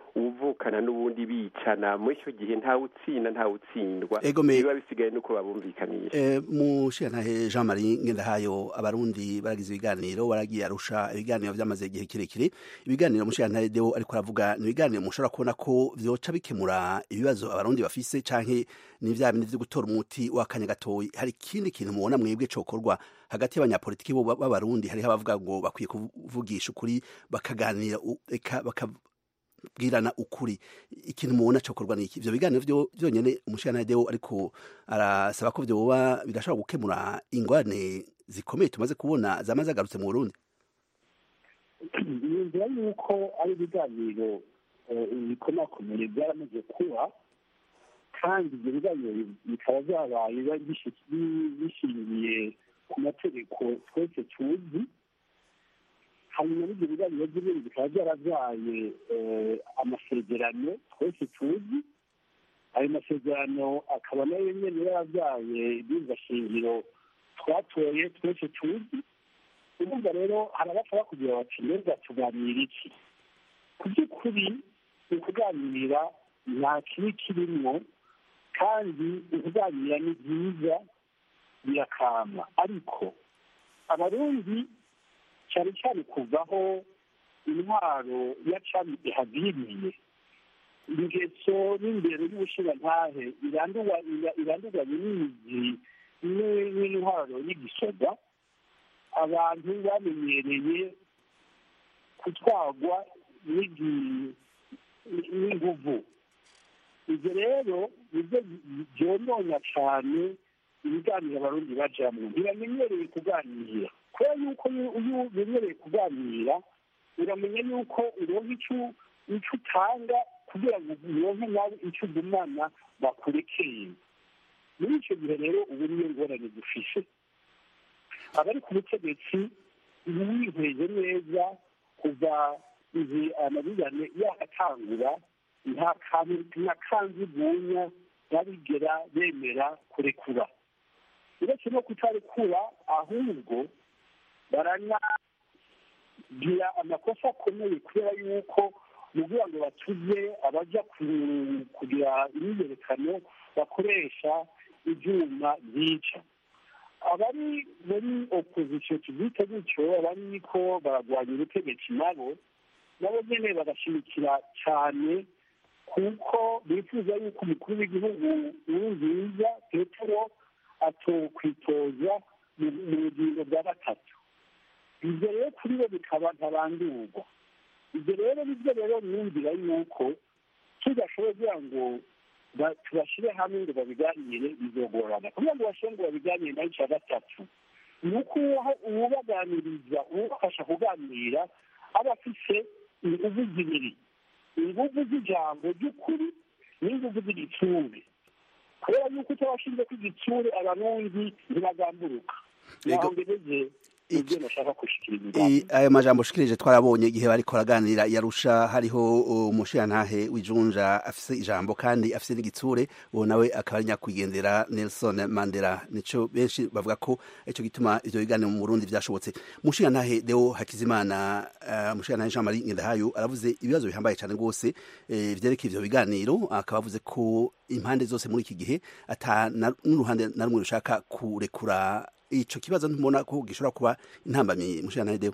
ubuvukana n'ubundi bicana muri icyo gihe ntawe utsinda ntawe utsindwa biba bisigaye nuko babumvikanisha Eh, mushirantahe Jean Marie Ngendahayo abarundi baragize ibiganiro baragiye arusha ibiganiro vyamaze igihe kirekire ibiganiro mushirantahe Deo ariko aravuga ni ibiganiro mushobora kubona ko vyoca bikemura ibibazo abarundi bafise canke ni vya bindi vyo gutora umuti w'akanya gatoyi hari ikindi kintu mubona mwebwe cokorwa hagati y'abanyapolitiki bo b'abarundi hariho abavuga ngo bakwiye kuvugisha ukuri bakaganira u- eka bakabwirana ukuri ikintu mubona cokorwa ni iki ivyo biganiro vyo vyonyene umushirantahe Deo ariko arasaba ko vyoba bigashobora gukemura ingorane zikomeye tumaze kubona zama zagarutse mu Burundi yumvira yuko ari ibiganiro eh, bikomakomeye byaramaze kuba kandi ibyo biganiro bikaba byabaye biba bishi- bi- bishingiye ku mategeko twese tuzi hanyuma n'ibyo biganiro by'ibindi bikaba byarabyaye eh, amasezerano twese tuzi ayo masezerano akaba nayo nyene yarabyaye ibyiza shingiro twatoye twese tuzi urumva rero hari abashaka kugira bati mbega tuganira iki ku by'ukuri ni ukuganira nta kibi kirimo kandi ukuganira ni byiza birakama ariko abarundi cyane cyane kuvaho intwaro ya cami ihagiriye ingeso n'imbere y'ubushirantahe irandurwa- ira- irandurwanye n'imizi ni- n'intwaro y'igisoda abantu bamenyereye gutwarwa n'igi- n'inguvu ibyo rero nibyo byonona cyane ibiganiro abarundi bajamwo ntibamenyereye kuganira kubera yuko iyo iyo umenyereye kuganira uramenya yuko uronka icyo icyo utanga kugira ngo uronke nawe icyo ugumana bakurekeye muri icyo gihe rero ubu niyo ngorane dufishe abari ku butegetsi wihweje neza kuva igihe amabigane yakatangura nta kantu na kanzigunya barigera bemera kurekura uretse no kutarekura ahubwo baranagira amakosa akomeye kubera yuko mu kugira ngo batuze abajya ku- kugira imyiyerekano bakoresha ibyuma byica abari muri opozisiyo tubyite gutyo abari ko baragwanya ubutegetsi nabo nabo nyine bagashimikira cyane kuko bifuza yuko umukuru w'igihugu nkurunziza petero atokwitoza mu mu bugingo bwa gatatu ibyo rero kuri bo bikaba ntabandurwa ibyo rero nibyo rero mwumvira yuko tudashoboye kugira ngo ba- tubashyire hamwe ngo babiganire bizogorana kugira ngo bashyire ngo babiganire nayo icya gatatu ni uko uwo- uwubaganiriza uwubafasha kuganira aba afise inguvu zibiri inguvu z'ijambo ry'ukuri n'inguvu z'igitsure kubera yuko utabashinze ko igitsure abarundi ntibagamburuka naho ngejeje ibyo nashaka gushikiriza I- ayo majambo ushikirije twarabonye igihe bariko baraganira yarusha hariho umushirantahe w'ijunja afise ijambo kandi afise n'igitsure uwo nawe akaba ari nyakwigendera Nelson Mandela nico benshi bavuga ko ico gituma ivyo biganiro mu Burundi vyashobotse mushirantahe Deo Hakizimana uh, mushirantahe Jean Marie Ngendahayo aravuze ibibazo bihambaye cyane rwose eh, vyerekeye ivyo biganiro akaba avuze ko impande zose muri iki gihe ata na- n'uruhande na rumwe rushaka kurekura ico kibazo ntumona ko gishobora kuba intambamyi mushana Deo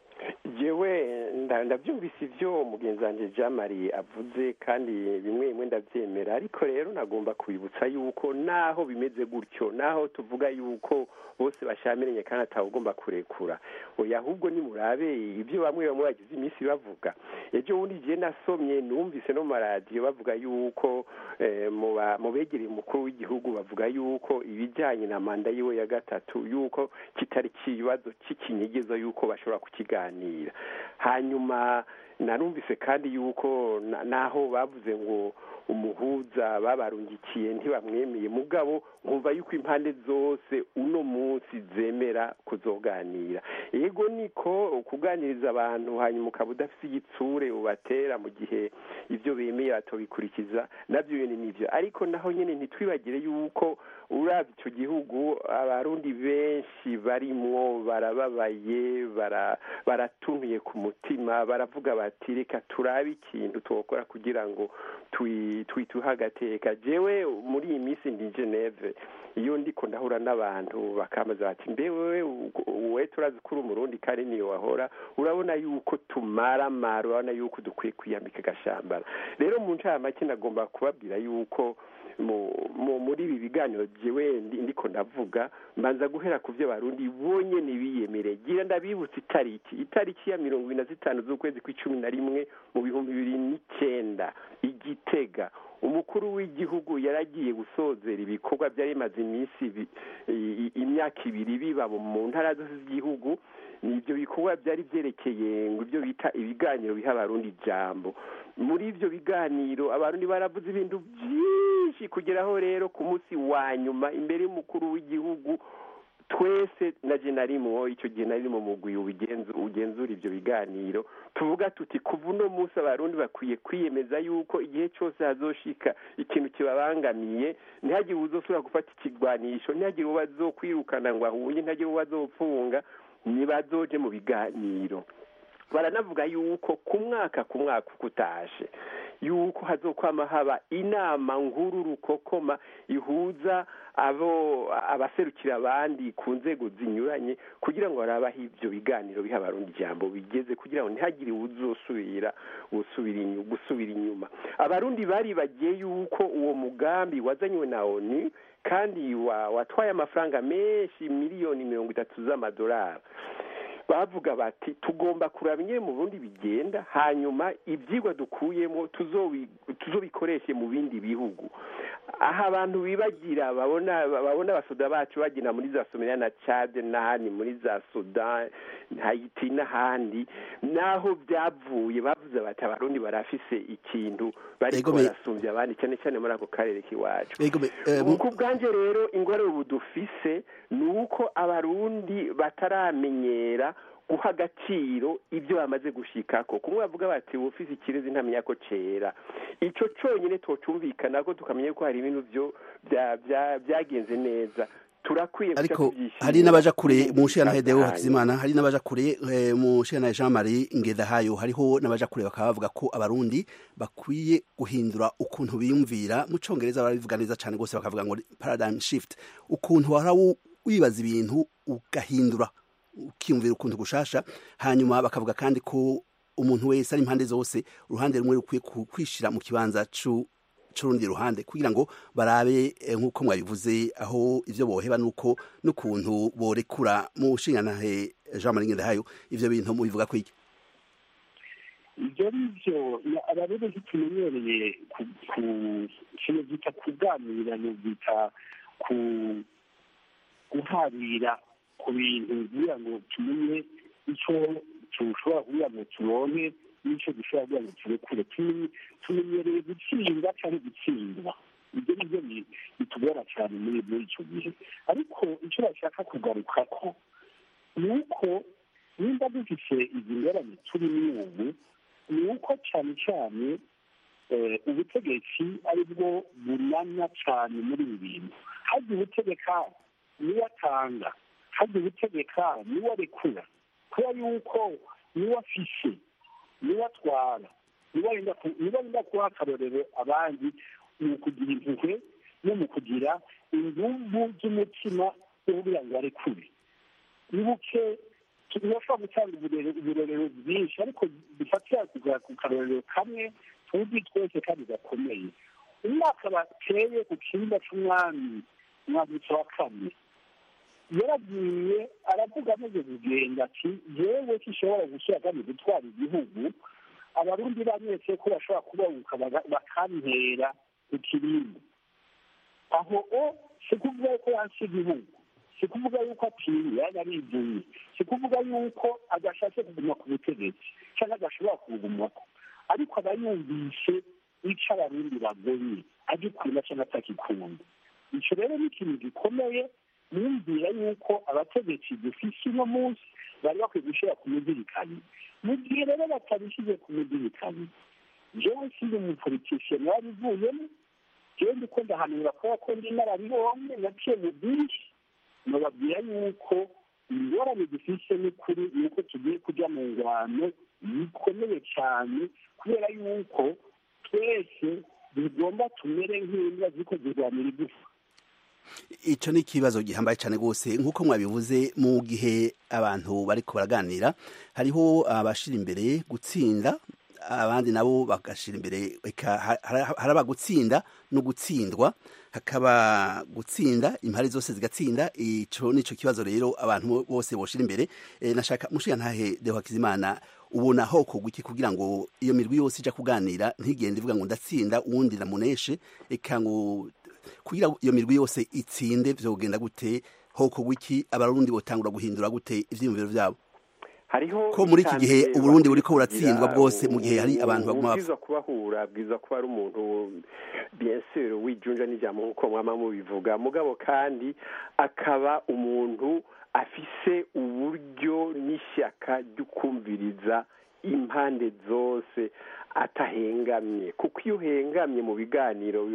jewe nda- ndabyumvise ibyo mugenzi wanjye jean marie avuze kandi bimwe bimwe ndabyemera ariko rero nagomba kubibutsa yuko naho bimeze gutyo naho tuvuga yuko bose bashamiranye kandi atawugomba kurekura oya ahubwo nimurabe ibyo bamwe bamwe bagize iminsi bavuga ejo bundi igihe nasomye numvise no mu maradiyo bavuga yuko eh, mu ba- mu begereye umukuru w'igihugu bavuga yuko ibijyanye na manda yiwe ya gatatu yuko kitari ikibazo cy'ikinyegezo yuko bashobora kukiganira hanyuma narumvise kandi yuko na- naho bavuze ngo umuhuza babarungikiye ntibamwemeye mugabo nkumva yuko impande zose uno munsi zemera kuzoganira yego niko kuganiriza abantu hanyuma ukaba udafite igitsure ubatera mu gihe ibyo bemeye batobikurikiza nabyo nyine nibyo ariko naho nyine ntitwibagire yuko urabye icyo gihugu abarundi benshi barimwo barababaye bara- baratunuye ku mutima baravuga bati reka turabe ikintu twokora kugira ngo twituhe agateka jewe muri iyi minsi ndi geneve iyo ndiko ndahura n'abantu bakamaza bati mbewe we turazi ko uri umurundi kandi niyo wahora urabona yuko tumaramara urabona yuko dukwiye kwiyambika agashambara rero mu ncamake nagomba kubabwira yuko muri ibi biganiro jewe ndiko ndavuga mbanza guhera ku byo barundi bonyene biyemere gira ndabibutsa itariki itariki ya mirongo ibiri na zitanu z'ukwezi kw'icumi na rimwe mu bihumbi bibiri n'icenda igitega umukuru w'igihugu yaragiye gusozera ibikorwa byari bimaze iminsi imyaka ibiri biba mu ntara zose z'igihugu ibyo bikorwa byari byerekeye ngo ibyo bita ibiganiro biha abarundi ijambo muri ibyo biganiro abarundi baravuze ibintu byinshi kugeraho rero ku munsi wa nyuma imbere y'umukuru w'igihugu twese na je narimwo icyo gihe nari mu mugwi ugenzura ibyo biganiro tuvuga tuti kuva uno munsi abarundi bakwiye kwiyemeza yuko igihe cyose hazoshika ikintu kibabangamiye ntihagire uzosubira gufata ikigwanisho ntihagire uwo bazokwirukana ngo ahunye ntihagire uwo bazopfunga nibazoje mu biganiro baranavuga yuko ku mwaka ku mwaka uko utashe yuko hazokwama haba inama nkuru rukokoma ihuza abo abaserukira abandi ku nzego zinyuranye kugira ngo barabaho ibyo biganiro biha abarundi ijambo bigeze kugira ngo ntihagire uzosubira gusubira inyuma abarundi bari bagiye yuko uwo mugambi wazanywe na oni kandi watwaye amafaranga menshi miliyoni mirongo itatu z'amadolari bavuga bati tugomba kuraba nyine mu bundi bigenda hanyuma ibyigwa dukuyemo tuzobikoreshe mu bindi bihugu aha abantu bibagira babona babona abasoda bacu bagenda muri za somaliya na cade n'ahandi muri za sudan hayiti n'ahandi naho byavuye bavuze bati abarundi barafise ikintu bariko barasumbya abandi cyane cyane muri ako karere k'iwacu ku bwanjye rero ingorane ubu dufise ni uko abarundi bataramenyera guha agaciro ibyo bamaze gushikako kumwe bavuga bati ufise ikirezi ntamenya ko cera ico conyine tocumvikana ko tukamenya ko hari ibintu byo byagenze neza turakwiye ariko hari n'abaja kure mu nshingano Hedeo Hakizimana hari n'abaja kure mu nshingano Jean Marie Ngedahayo hariho n'abaja kure bakaba bavuga ko abarundi bakwiye guhindura ukuntu biyumvira mu congereza barabivuga neza cyane gose bakavuga ngo paradigm shift ukuntu wara wibaza ibintu ugahindura ukiyumvira ukuntu gushasha hanyuma bakavuga kandi ko umuntu wese ari impande zose uruhande rumwe rukwiye kwishira mu kibanza c'urundi ruhande kugira ngo barabe nk'uko mwabivuze aho ivyo boheba nuko n'ukuntu borekura mu nshingantahe Jean Marie Ngendahayo ivyo bintu mubivuga kwiki ibyo ni byo abarundi ntitumenyereye ku kintu bita kuganira bita ku guharira ku bintu kugira ngo tumenye icyo tushobora kugira ngo turonke n'icyo dushobora kugira ngo turekure tumenyereye gutsinda cyangwa gutsindwa ibyo ni byo bitugora cyane muri muri icyo gihe ariko icyo bashaka kugaruka ko ni uko nimba dufite izi ngorane turimo ubu ni uko cyane cyane ubutegetsi ari bwo bunanya cyane muri ibi bintu hajya ubutegeka niwe atanga hajya ubutegeka niwe arekura kubera yuko niwe afishe niwe atwara niwe arinda kuha akarorero abandi mu kugira impuhwe no mu kugira inguvu z'umutima wo kugira ngo arekure nibuke turashobora gutanga uburorero bwinshi ariko dufatira ku karorero kamwe tuzi twese kandi gakomeye umwaka bateye ku kibuga cy'umwami umwambutso wa kane yaragiye aravuga amaze kugenda ati yewe kishobora gushyira kandi gutwara igihugu abarundi bamwese ko bashobora kubabuka bakantera ku kirimbo aho o si kuvuga ko yansi igihugu si kuvuga yuko atinya yaba arivuye si kuvuga yuko adashatse kuguma ku butegetsi cyangwa adashobora kubugumako ariko aba yumvise icyo abarundi bagonye agikunda cyangwa atakikunda icyo rero ni ikintu gikomeye niyumvira yuko abategetsi dufise uno munsi bari bakwiye gushyira ku muzirikani mu gihe rero batabishyize ku muzirikani jewe sindi umupolitisiye warivuyemo jewe ndiko ndahanura kubera ko ndi narabibonye naciye mu byinshi nababwira yuko ingorane dufise n'ukuri ni uko tugiye kujya mu ngwano bikomeye cyane kubera yuko twese bigomba tumere nk'imbwa ziko zirwanira igufa icyo ni ikibazo gihambaye cyane rwose nk'uko mwabivuze mu gihe abantu bari baraganira hariho abashyira imbere gutsinda abandi nabo bagashyira imbere haraba gutsinda no gutsindwa hakaba gutsinda impari zose zigatsinda icyo ni cyo kibazo rero abantu bose boshyira imbere nashaka mushiya ntahe deho hakizimana ubona hoko guki kugira ngo iyo mirwi yose ijya kuganira ntigende ivuga ngo ndatsinda uwundi namuneshe reka ngo kugira iyo mirwi yose itsinde byogenda gute hoko wiki abarundi botangura guhindura gute ivyiyumviro vyabo hariho ko muri iki gihe uburundi buriko buratsindwa bwose mu gihe hari abantu baguma bwiza kubahura bwiza kuba ari umuntu bien sûr wijunja n'ijambo nk'uko mwama mubivuga mugabo kandi akaba umuntu afise uburyo n'ishyaka ry'ukumviriza impande zose atahengamye kuko iyo uhengamye mu biganiro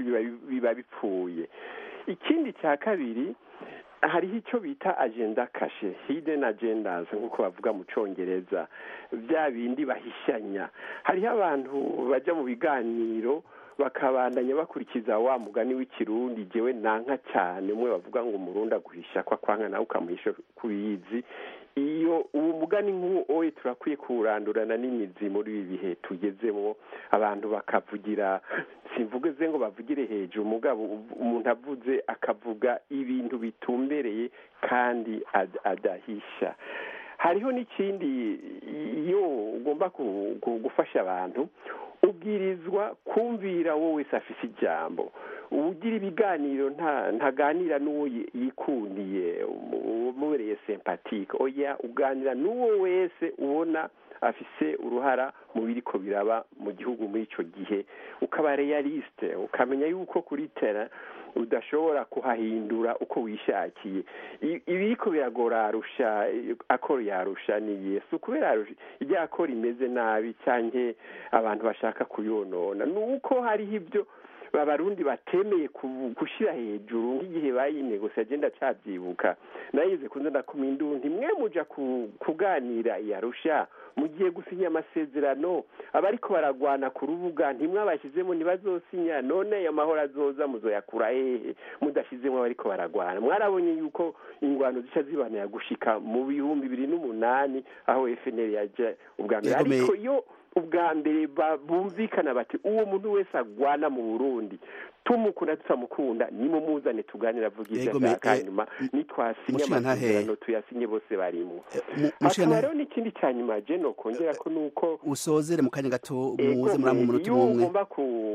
biba bipfuye ikindi cya kabiri hariho icyo bita agenda kashe hidden agendas nk'uko bavuga mu cyongereza bya bindi bahishanya hariho abantu bajya mu biganiro bakabandanya bakurikiza wa mugani w'ikirundi jewe nanka cyane umwe bavuga ngo umurundi aguhisha kwa kwanga nawe ukamuhisha kubizi iyo uwo mugani nk'uwo turakwiye kuwurandurana n'imizi muri ibi bihe tugezemo abantu bakavugira simvuze ngo bavugire hejuru umugabo umuntu avuze akavuga ibintu bitumbereye kandi adahisha hariho n'ikindi iyo ugomba gufasha abantu ubwirizwa kumvira wowe wese afise ijambo ugira ibiganiro ntaganira n'uwo yikundiye umubereye sempatike oya uganira n'uwo wese ubona afise uruhara mu biriko biraba mu gihugu muri icyo gihe ukaba realisite ukamenya yuko kuri tera udashobora kuhahindura uko wishakiye ibiriko biragora arusha akoro yarusha ni yesu kubera irya akoro imeze nabi cyangwa abantu bashaka kuyonona ni uko hariho ibyo abarundi batemeye gushyira hejuru nk'igihe bayinegose agenda cyabyibuka nayize kunze ndakuma induru ntimwe muja kuganira iyarusha mugiye gusinya amasezerano abariko baragwana ku rubuga ntimwabashyizemo ntibazosinya none ayo mahoro azoza muzoyakura hehe mudashyizemo abariko baragwana mwarabonye yuko ingwano zica zibanira gushika mu bihumbi bibiri n'umunani aho fnr yaja ubwa mbere ariko iyo ubwa mbere bumvikana bati uwo muntu wese agwana mu burundi tumukunda tutamukunda nimumuzane tuganira avuga ibyo ashaka hanyuma nitwasinya amasezerano tuyasinye bose barimo hakaba rero n'ikindi cya nyuma je nokongera ko nuko usozere mu kanya gato muze muri mu munota umwe ugomba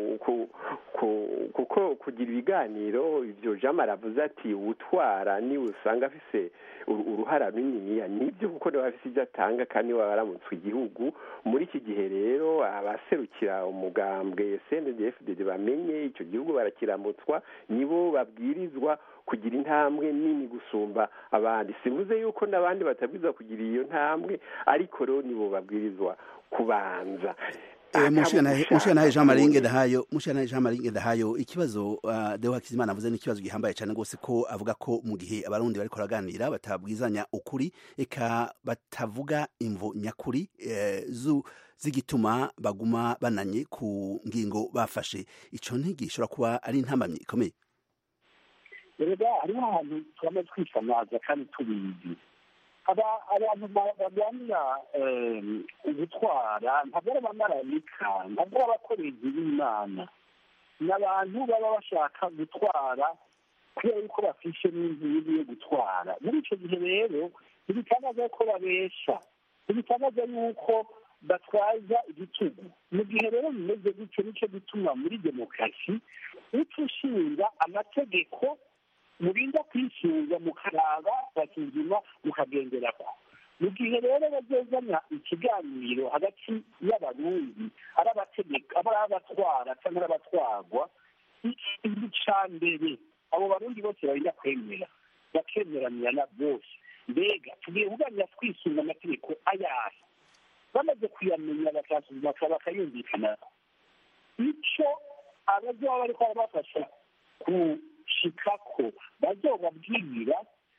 kuko kugira ibiganiro ivyo jama aravuze ati utwara niwe usanga afise uruhara runiniya nibyo kuko niwe afise ibyo atanga kandi niwe aramutswe igihugu muri iki gihe rero abaserukira umugambwe cndfdd bamenye icyo gihugu barakiramutswa nibo babwirizwa kugira intambwe nini gusumba abandi simvuze yuko n'abandi batabwirizwa kugira iyo ntambwe ariko rero nibo babwirizwa kubanza mushanahe jean maringe dahayo mushanahe jean maringe dahayo ikibazo uh, deo hakizimana avuze ni ikibazo gihambaye cyane rwose ko avuga ko mu gihe abarundi bariko baraganira batabwizanya ukuri eka batavuga imvo nyakuri eh, zu zigituma baguma bananye ku ngingo bafashe ico ntigishobora kuba ari intambamyi ikomeye erega hariho ahantu twama twifamaza kandi tubizi abantu barwanira gutwara ntabwo ari abamarayika ntabwo ari abakorezi b'imana ni abantu baba bashaka gutwara kubera yuko bafishe n'inzu yo gutwara muri icyo gihe rero ntibitangaza ko babesha ntibitangaza yuko batwaza igitugu mu gihe rero bimeze gutyo nicyo gituma muri demokarasi uca ushinga amategeko murinda kwishyuza mukaraba bakizima mukagenderako mu gihe rero bazozana ikiganiro hagati y'abarundi ari abategeka ari abatwara cyangwa ari abatwarwa ikintu ca mbere abo barundi bose barinda kwemera bakemeranira bose mbega tugiye kuganira twisunga amategeko ayahe bamaze kuyamenya bakayumvikanako icyo abazoba bariko barabafasha ku shikako bazobabwira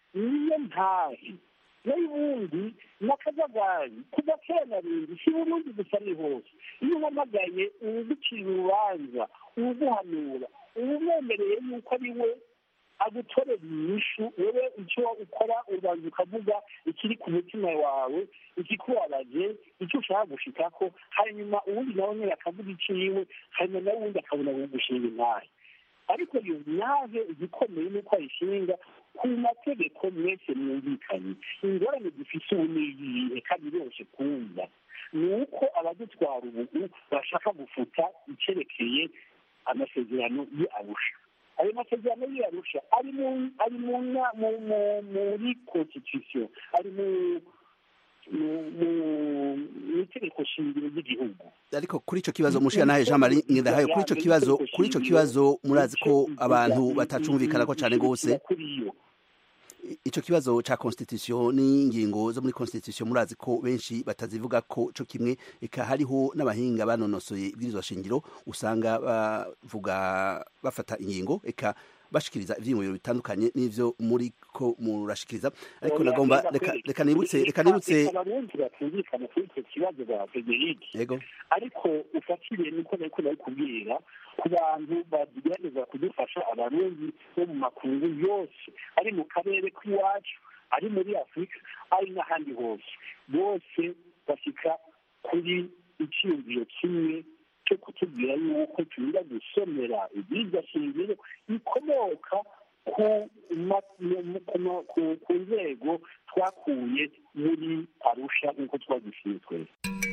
niyo ntahe nayo ubundi n'akajagari kuva kera na rindi si burundi gusa ni hose iyo uhamagaye uwugucira urubanza uwuguhanura uwumwemereye yuko ari we agutorera inyishu wowe icyo ukora ubanza ukavuga ikiri ku mutima wawe ikikubabaje icyo ushaka gushikako hanyuma uwundi nawe nyine akavuga iciwe hanyuma nawe uwundi akabona gushinga intahe ariko iyo ntahe igikomeye ni uko ayishinga ku mategeko mwese mwumvikanye ingorane dufise ubu ni iyihe kandi biroroshye kumva ni uko abadutwara ubu bashaka gufuta icyerekeye amasezerano y'arusha ayo masezerano y'arusha ari mu ari mu na- mu- mu- muri constitution ari mu mu- mu- mu itegeko shingiro ry'igihugu ariko kuri ico kibazo mushira Jean Marie Ngendahayo kuri ico kibazo kuri ico kibazo murazi ko abantu batacumvikana ko cane gose ico kibazo ca constitution n'ingingo zo muri constitution murazi ko benshi batazivuga ko co kimwe eka hariho n'abahinga banonosoye ibwirizwa shingiro usanga bavuga bafata ingingo eka bashikiriza ivyiyumviro bitandukanye n'ivyo muri ko murashikiriza ariko nagomba reka reka nibutse reka nibutse abarundi batumvikana kuri icyo kibazo ba federike yego ariko ufatiriye niko nariko kubwira ku bantu bagerageza kudufasha abarundi bo mu makungu yose ari mu karere k'iwacu ari muri afurika ari n'ahandi hose bose bashyika kuri icyiyumviro kimwe cyo kutubwira yuko turinda gusomera ibyiza shingiro bikomoka ku ma- mu- ku- ku- ku nzego twakuye muri arusha nk'uko twagishimye twese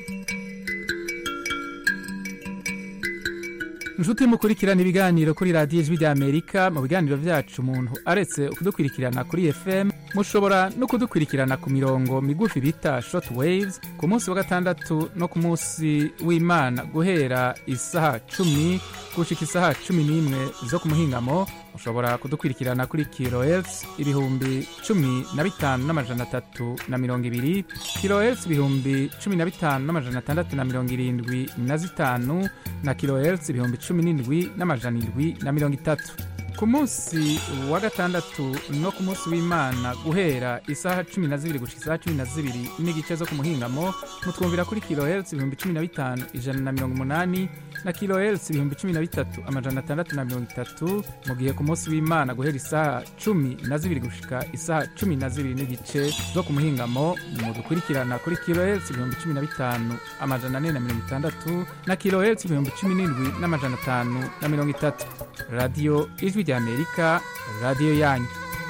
inshuti mukurikirana ibiganiro kuri radiyo ijwi ry'amerika mu biganiro byacu umuntu aretse kudukurikirana kuri fm mushobora no kudukurikirana ku mirongo migufi bita short waves ku munsi wa gatandatu no ku munsi w'imana guhera isaha cumi gushika isaha cumi n'imwe zo ku muhingamo mushobora kudukurikirana kuri kilohertz ibihumbi cumi na bitanu n'amajana atatu na mirongo ibiri kilohertz ibihumbi cumi na bitanu n'amajana atandatu na mirongo irindwi na zitanu na kilohertz ibihumbi cumi n'indwi n'amajana indwi na mirongo itatu ku munsi wa gatandatu no ku munsi w'imana guhera isaha cumi na zibiri gushika isaha cumi na zibiri n'igice zo ku muhingamo mutwumvira kuri kilohertz ibihumbi cumi na bitanu ijana na mirongo umunani na kilohertz ibihumbi cumi na bitatu amajana atandatu na mirongo itatu mu gihe ku munsi w'imana guhera isaha cumi na zibiri gushika isaha cumi na zibiri n'igice zo ku muhingamo mudukurikirana kuri kilohertz ibihumbi cumi na bitanu amajana ane na mirongo itandatu na kilohertz ibihumbi cumi n'indwi n'amajana atanu na mirongo itatu radiyo ijwi ry'amerika radiyo yanyu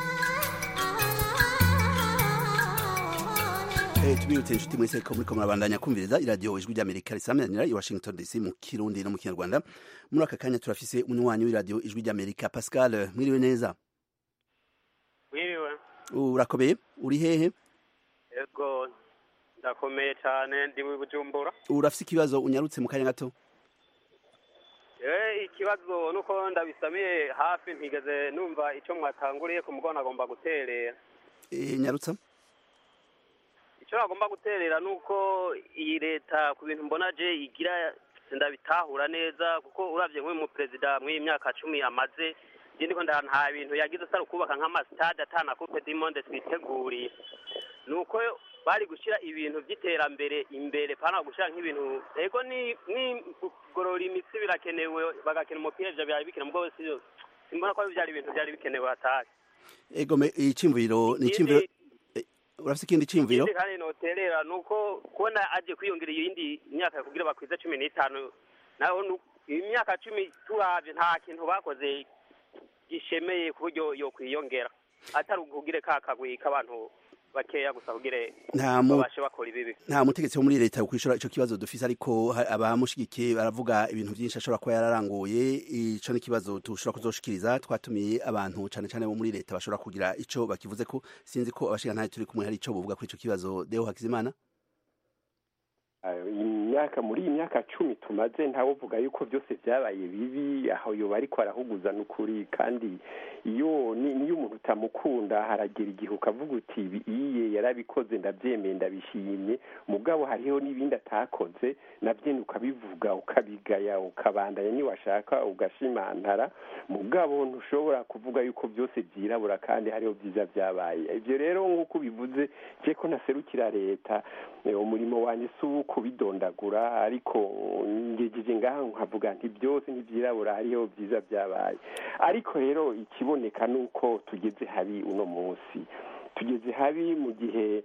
Eh, tubibutse inshuti mwese ko muriko murabandanya kumviriza iradiyo ijwi ry'amerika risamanira i washington dc mu kirundi no mu kinyarwanda muri aka kanya turafise umunywanyi w'iradiyo ijwi ry'amerika pascal mwiriwe neza wiriwe urakomeye uri hehe ego ndakomeye cyane ndi mu bujumbura urafise ikibazo unyarutse mu kanya gato eh ikibazo nuko ndabisamiye hafi ntigeze numva icyo mwatanguriye ku mugona agomba guterera Eh, nyarutsa icyo agomba guterera ni uko iyi leta ku bintu mbona je igira ndabitahura neza kuko uravye nk'uyu muperezida mw'iyi myaka cumi amaze je ndiko nda nta bintu yagize atari ukubaka nk'amasitade atana coupe du monde twiteguriye ni uko bari gushyira ibintu by'iterambere imbere pana gushyira nk'ibintu ego ni ni kugorora imitsi birakenewe bagakina umupira ivyo byari bikenewe mugabo si simbona ko byari ibintu byari bikenewe hatari ego me icimviro ni icimviro eh, urafise ikindi cimviro ikindi kandi noterera ni uko kubona aje kwiyongera iyindi myaka kugira bakwize cumi n'itanu naho nu- imyaka cumi turavye nta kintu bakoze gishemeye ku buryo yokwiyongera atari ukugire ka kagwi k'abantu bakeya gusa kugire Nta mu- babashe bakora ibibi nta mutegetsi wo muri leta yokwishura ico kibazo dufise ariko ha- abamushigikiye baravuga ibintu vyinshi ashobora kuba yararanguye ico ni ikibazo tushobora kuzoshikiriza twatumiye abantu cane cane bo muri leta bashobora kugira ico bakivuze ko sinzi ko abashingantahe turi kumwe hari ico bovuga kuri ico kibazo deo hakizimana myaka muri iyi myaka cumi tumaze ntawovuga yuko byose byabaye bibi aho yoba ariko arahuguza n'ukuri kandi iyo niyo umuntu utamukunda haragera igihe ukavuga uti iye yarabikoze ndabyemeye ndabishimye mugabo hariho n'ibindi atakoze nabyo ukabivuga ukabigaya ukabandanya niwashaka ugashimantara mugabo ntushobora kuvuga yuko byose byirabura kandi hariho byiza byabaye ibyo rero nk'uko ubivuze je ko naserukira leta umurimo wanjye si uwo kubidondagura ariko ngejeje ngaha nkavuga nti byose ntibyirabura hariho byiza byabaye ariko rero ikiboneka ni uko tugeze habi uno munsi tugeze habi mu gihe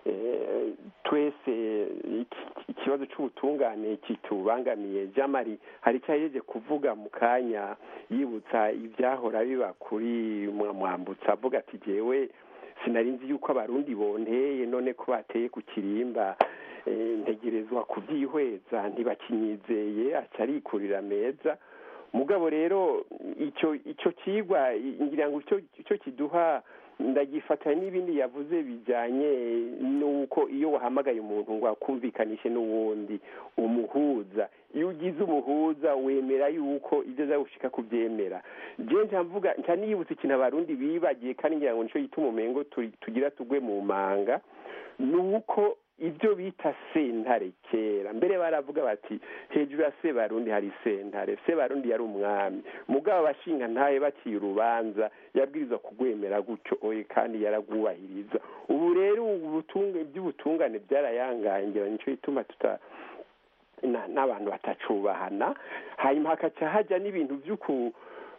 twese ikibazo cy'ubutungane kitubangamiye jamari hari icyo yagejeje kuvuga mu kanya yibutsa ibyahora biba kuri mwambutsa avuga ati jyewe sinari nzi yuko abarundi bonteye none ko bateye ku kirimba ntegerezwa kubyihweza ntibakinyizeye aca arikurira meza mugabo rero icyo icyo kigwa ngira ngo icyo kiduha ndagifatanya n'ibindi yavuze bijyanye n'uko iyo wahamagaye umuntu ngo akumvikanishe n'uwundi umuhuza iyo ugize umuhuza wemera yuko ibyo azawushika kubyemera nshya mvuga nshya niyibutse ikintu abarundi bibagiye kandi ngira ngo nicyo gituma umengo tugira tugwe mu manga ni uko ibyo bita sentare kera mbere baravuga bati hejuru ya sebarundi hari sentare sebarundi yari umwami mugabo abashinga ntaye baciye urubanza yabwirizwa kugwemera gutyo oye kandi yaragwubahiriza ubu rero iby'ubutungane byarayangangira nicyo gituma tuta n'abantu batacubahana hanyuma hakaca hajya n'ibintu by'uku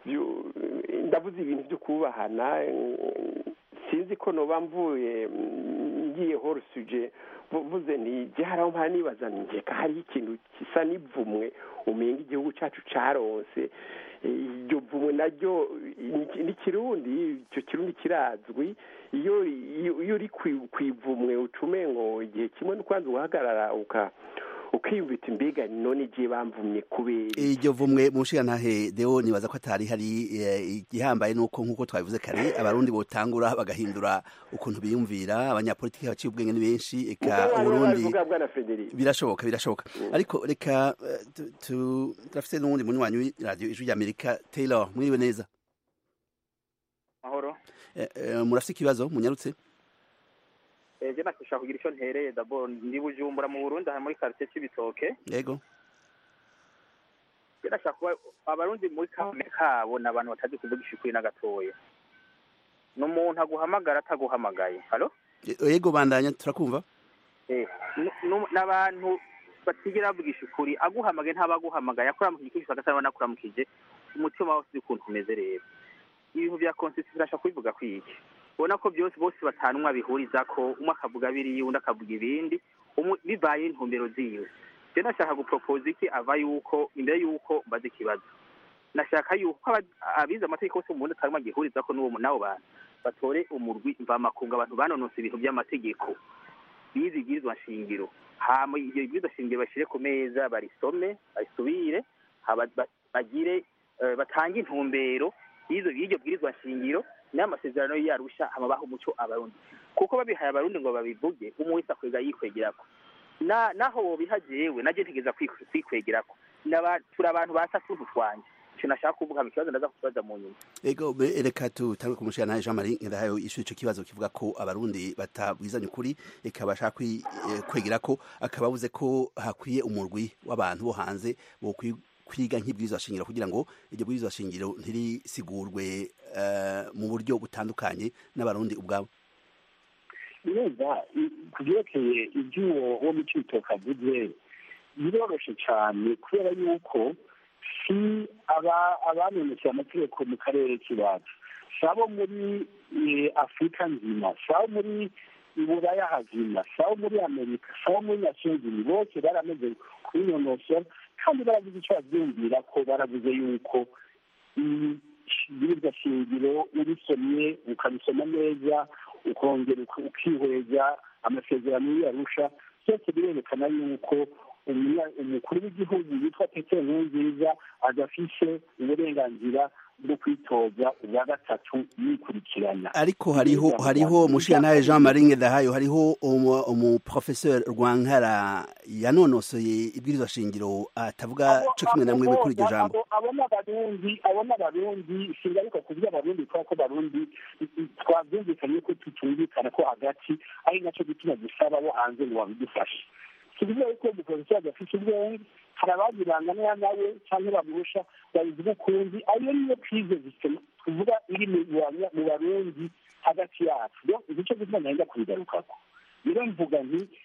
ndavuze ibintu byo kubahana sinzi ko noba mvuye ngiye horusuje vuze ni haraho mpara nibaza njeka hariho ikintu gisa n'ivumwe umenga igihugu cyacu caronse iryo vumwe naryo ni kirundi icyo kirundi kirazwi iyo iyo uri ku ivumwe ucume ngo igihe kimwe n'ukwanza ugahagarara uka ukiyumvita imbega none igihe bamvumye kubera iryo vumwe mu nshingantahe deo nibaza ko atari hari igihambaye nuko nk'uko twabivuze kare abarundi botangura bagahindura ukuntu biyumvira abanyapolitiki baciye ubwenge ni benshi eka uburundi birashoboka birashoboka ariko reka turafite n'uwundi munywanyi w'iradiyo ijwi ry'amerika taylor mwiriwe neza mahoro murafite ikibazo munyarutse ejo nakishaka kugira icyo ntereye dabo ndi bujumbura mu burundi aha muri quartier cy'ibitoke yego birashaka kuba abarundi muri kame kabo ni abantu batazi kuvugisha ukuri na gatoya ni umuntu aguhamagara ataguhamagaye halo yego bandanya turakumva ni abantu batigera bavugisha ukuri aguhamagaye ntabaguhamagaye akuramukije ukuri agasaba nakuramukije umutima wose uzi ukuntu umeze rero ibintu bya constitution birashaka kubivuga kwiki ubona ko byose bose batanwa bihuriza ko umwe akavuga biriya undi akavuga ibindi bibaye intumbero ziwe rero nashaka guporopoza iki ava yuko imbere yuko mbaze ikibazo nashaka yuko abize amategeko bose mu bundi atarimo agihuriza ko n'abo bantu batore umurwi mvamakunga abantu banonose ibintu by'amategeko bize ibwirizwa nshingiro hama ibyo bibwirizwa shingiro bashyire ku meza barisome barisubire bagire batange intumbero y'iryo bwirizwa nshingiro n'amasezerano yarusha amabaho umuco abarundi kuko babihaye abarundi ngo babivuge umwe wese akwega yikwegerako naho wobiha jewe naje ntegeza kwikwegerako turi abantu basa tuntu twanje ico nashaka kuvuga mu kibazo ndaza kubaza mu nyuma ego reka tutange kumushira nawe Jean Marie ndahayo ishu ico kibazo kivuga ko abarundi batabwizanye ukuri eka bashaka kwegerako akababuze ko hakwiye umurwi w'abantu bo hanze bo kwiga nk'ibwirizwa shingiro kugira ngo iryo bwirizwa shingiro ntirisigurwe mu buryo butandukanye n'abarundi ubwabo neza ku byerekeye iby'uwo wo mu cibitoke avuze biroroshe cyane kubera yuko si abanonekeye amategeko mu karere k'iwacu si abo muri afurika nzima si abo muri iburaya hazima si abo muri amerika si abo muri nasiyonzini bose barameze kubinonosora kandi baravuze icyo babyumvira ko baravuze yuko ibiribwa shingiro urisomye ukabisoma neza ukongera ukihweza amasezerano y'iyarusha byose birerekana yuko umukuru w'igihugu witwa petero nkurunziza adafise uburenganzira bwo kwitoza ubwa gatatu yikurikirana ariko hariho hariho mushiyantahe jean marie ngedahayo hariho umu- umuprofeseur rwankara yanonosoye ibwirizwa shingiro atavuga co kimwe na mwebwe kuri iryo jambo abona abarundi abona abarundi singaruka kuvuga abarundi kubera ko abarundi twabyumvikanye ko tutumvikana ko hagati ari nacyo gituma dusaba abo hanze ngo babidufashe tuvuga yuko umuprofesor adafite ubwenge hari ababirangana nawe cyangwa bamurusha babivuga ukundi ariyo niyo krize zisema tuvuga iri mu banya- mu barundi hagati yacu rero nicyo gituma nahenda kubigarukako rero mvuga nti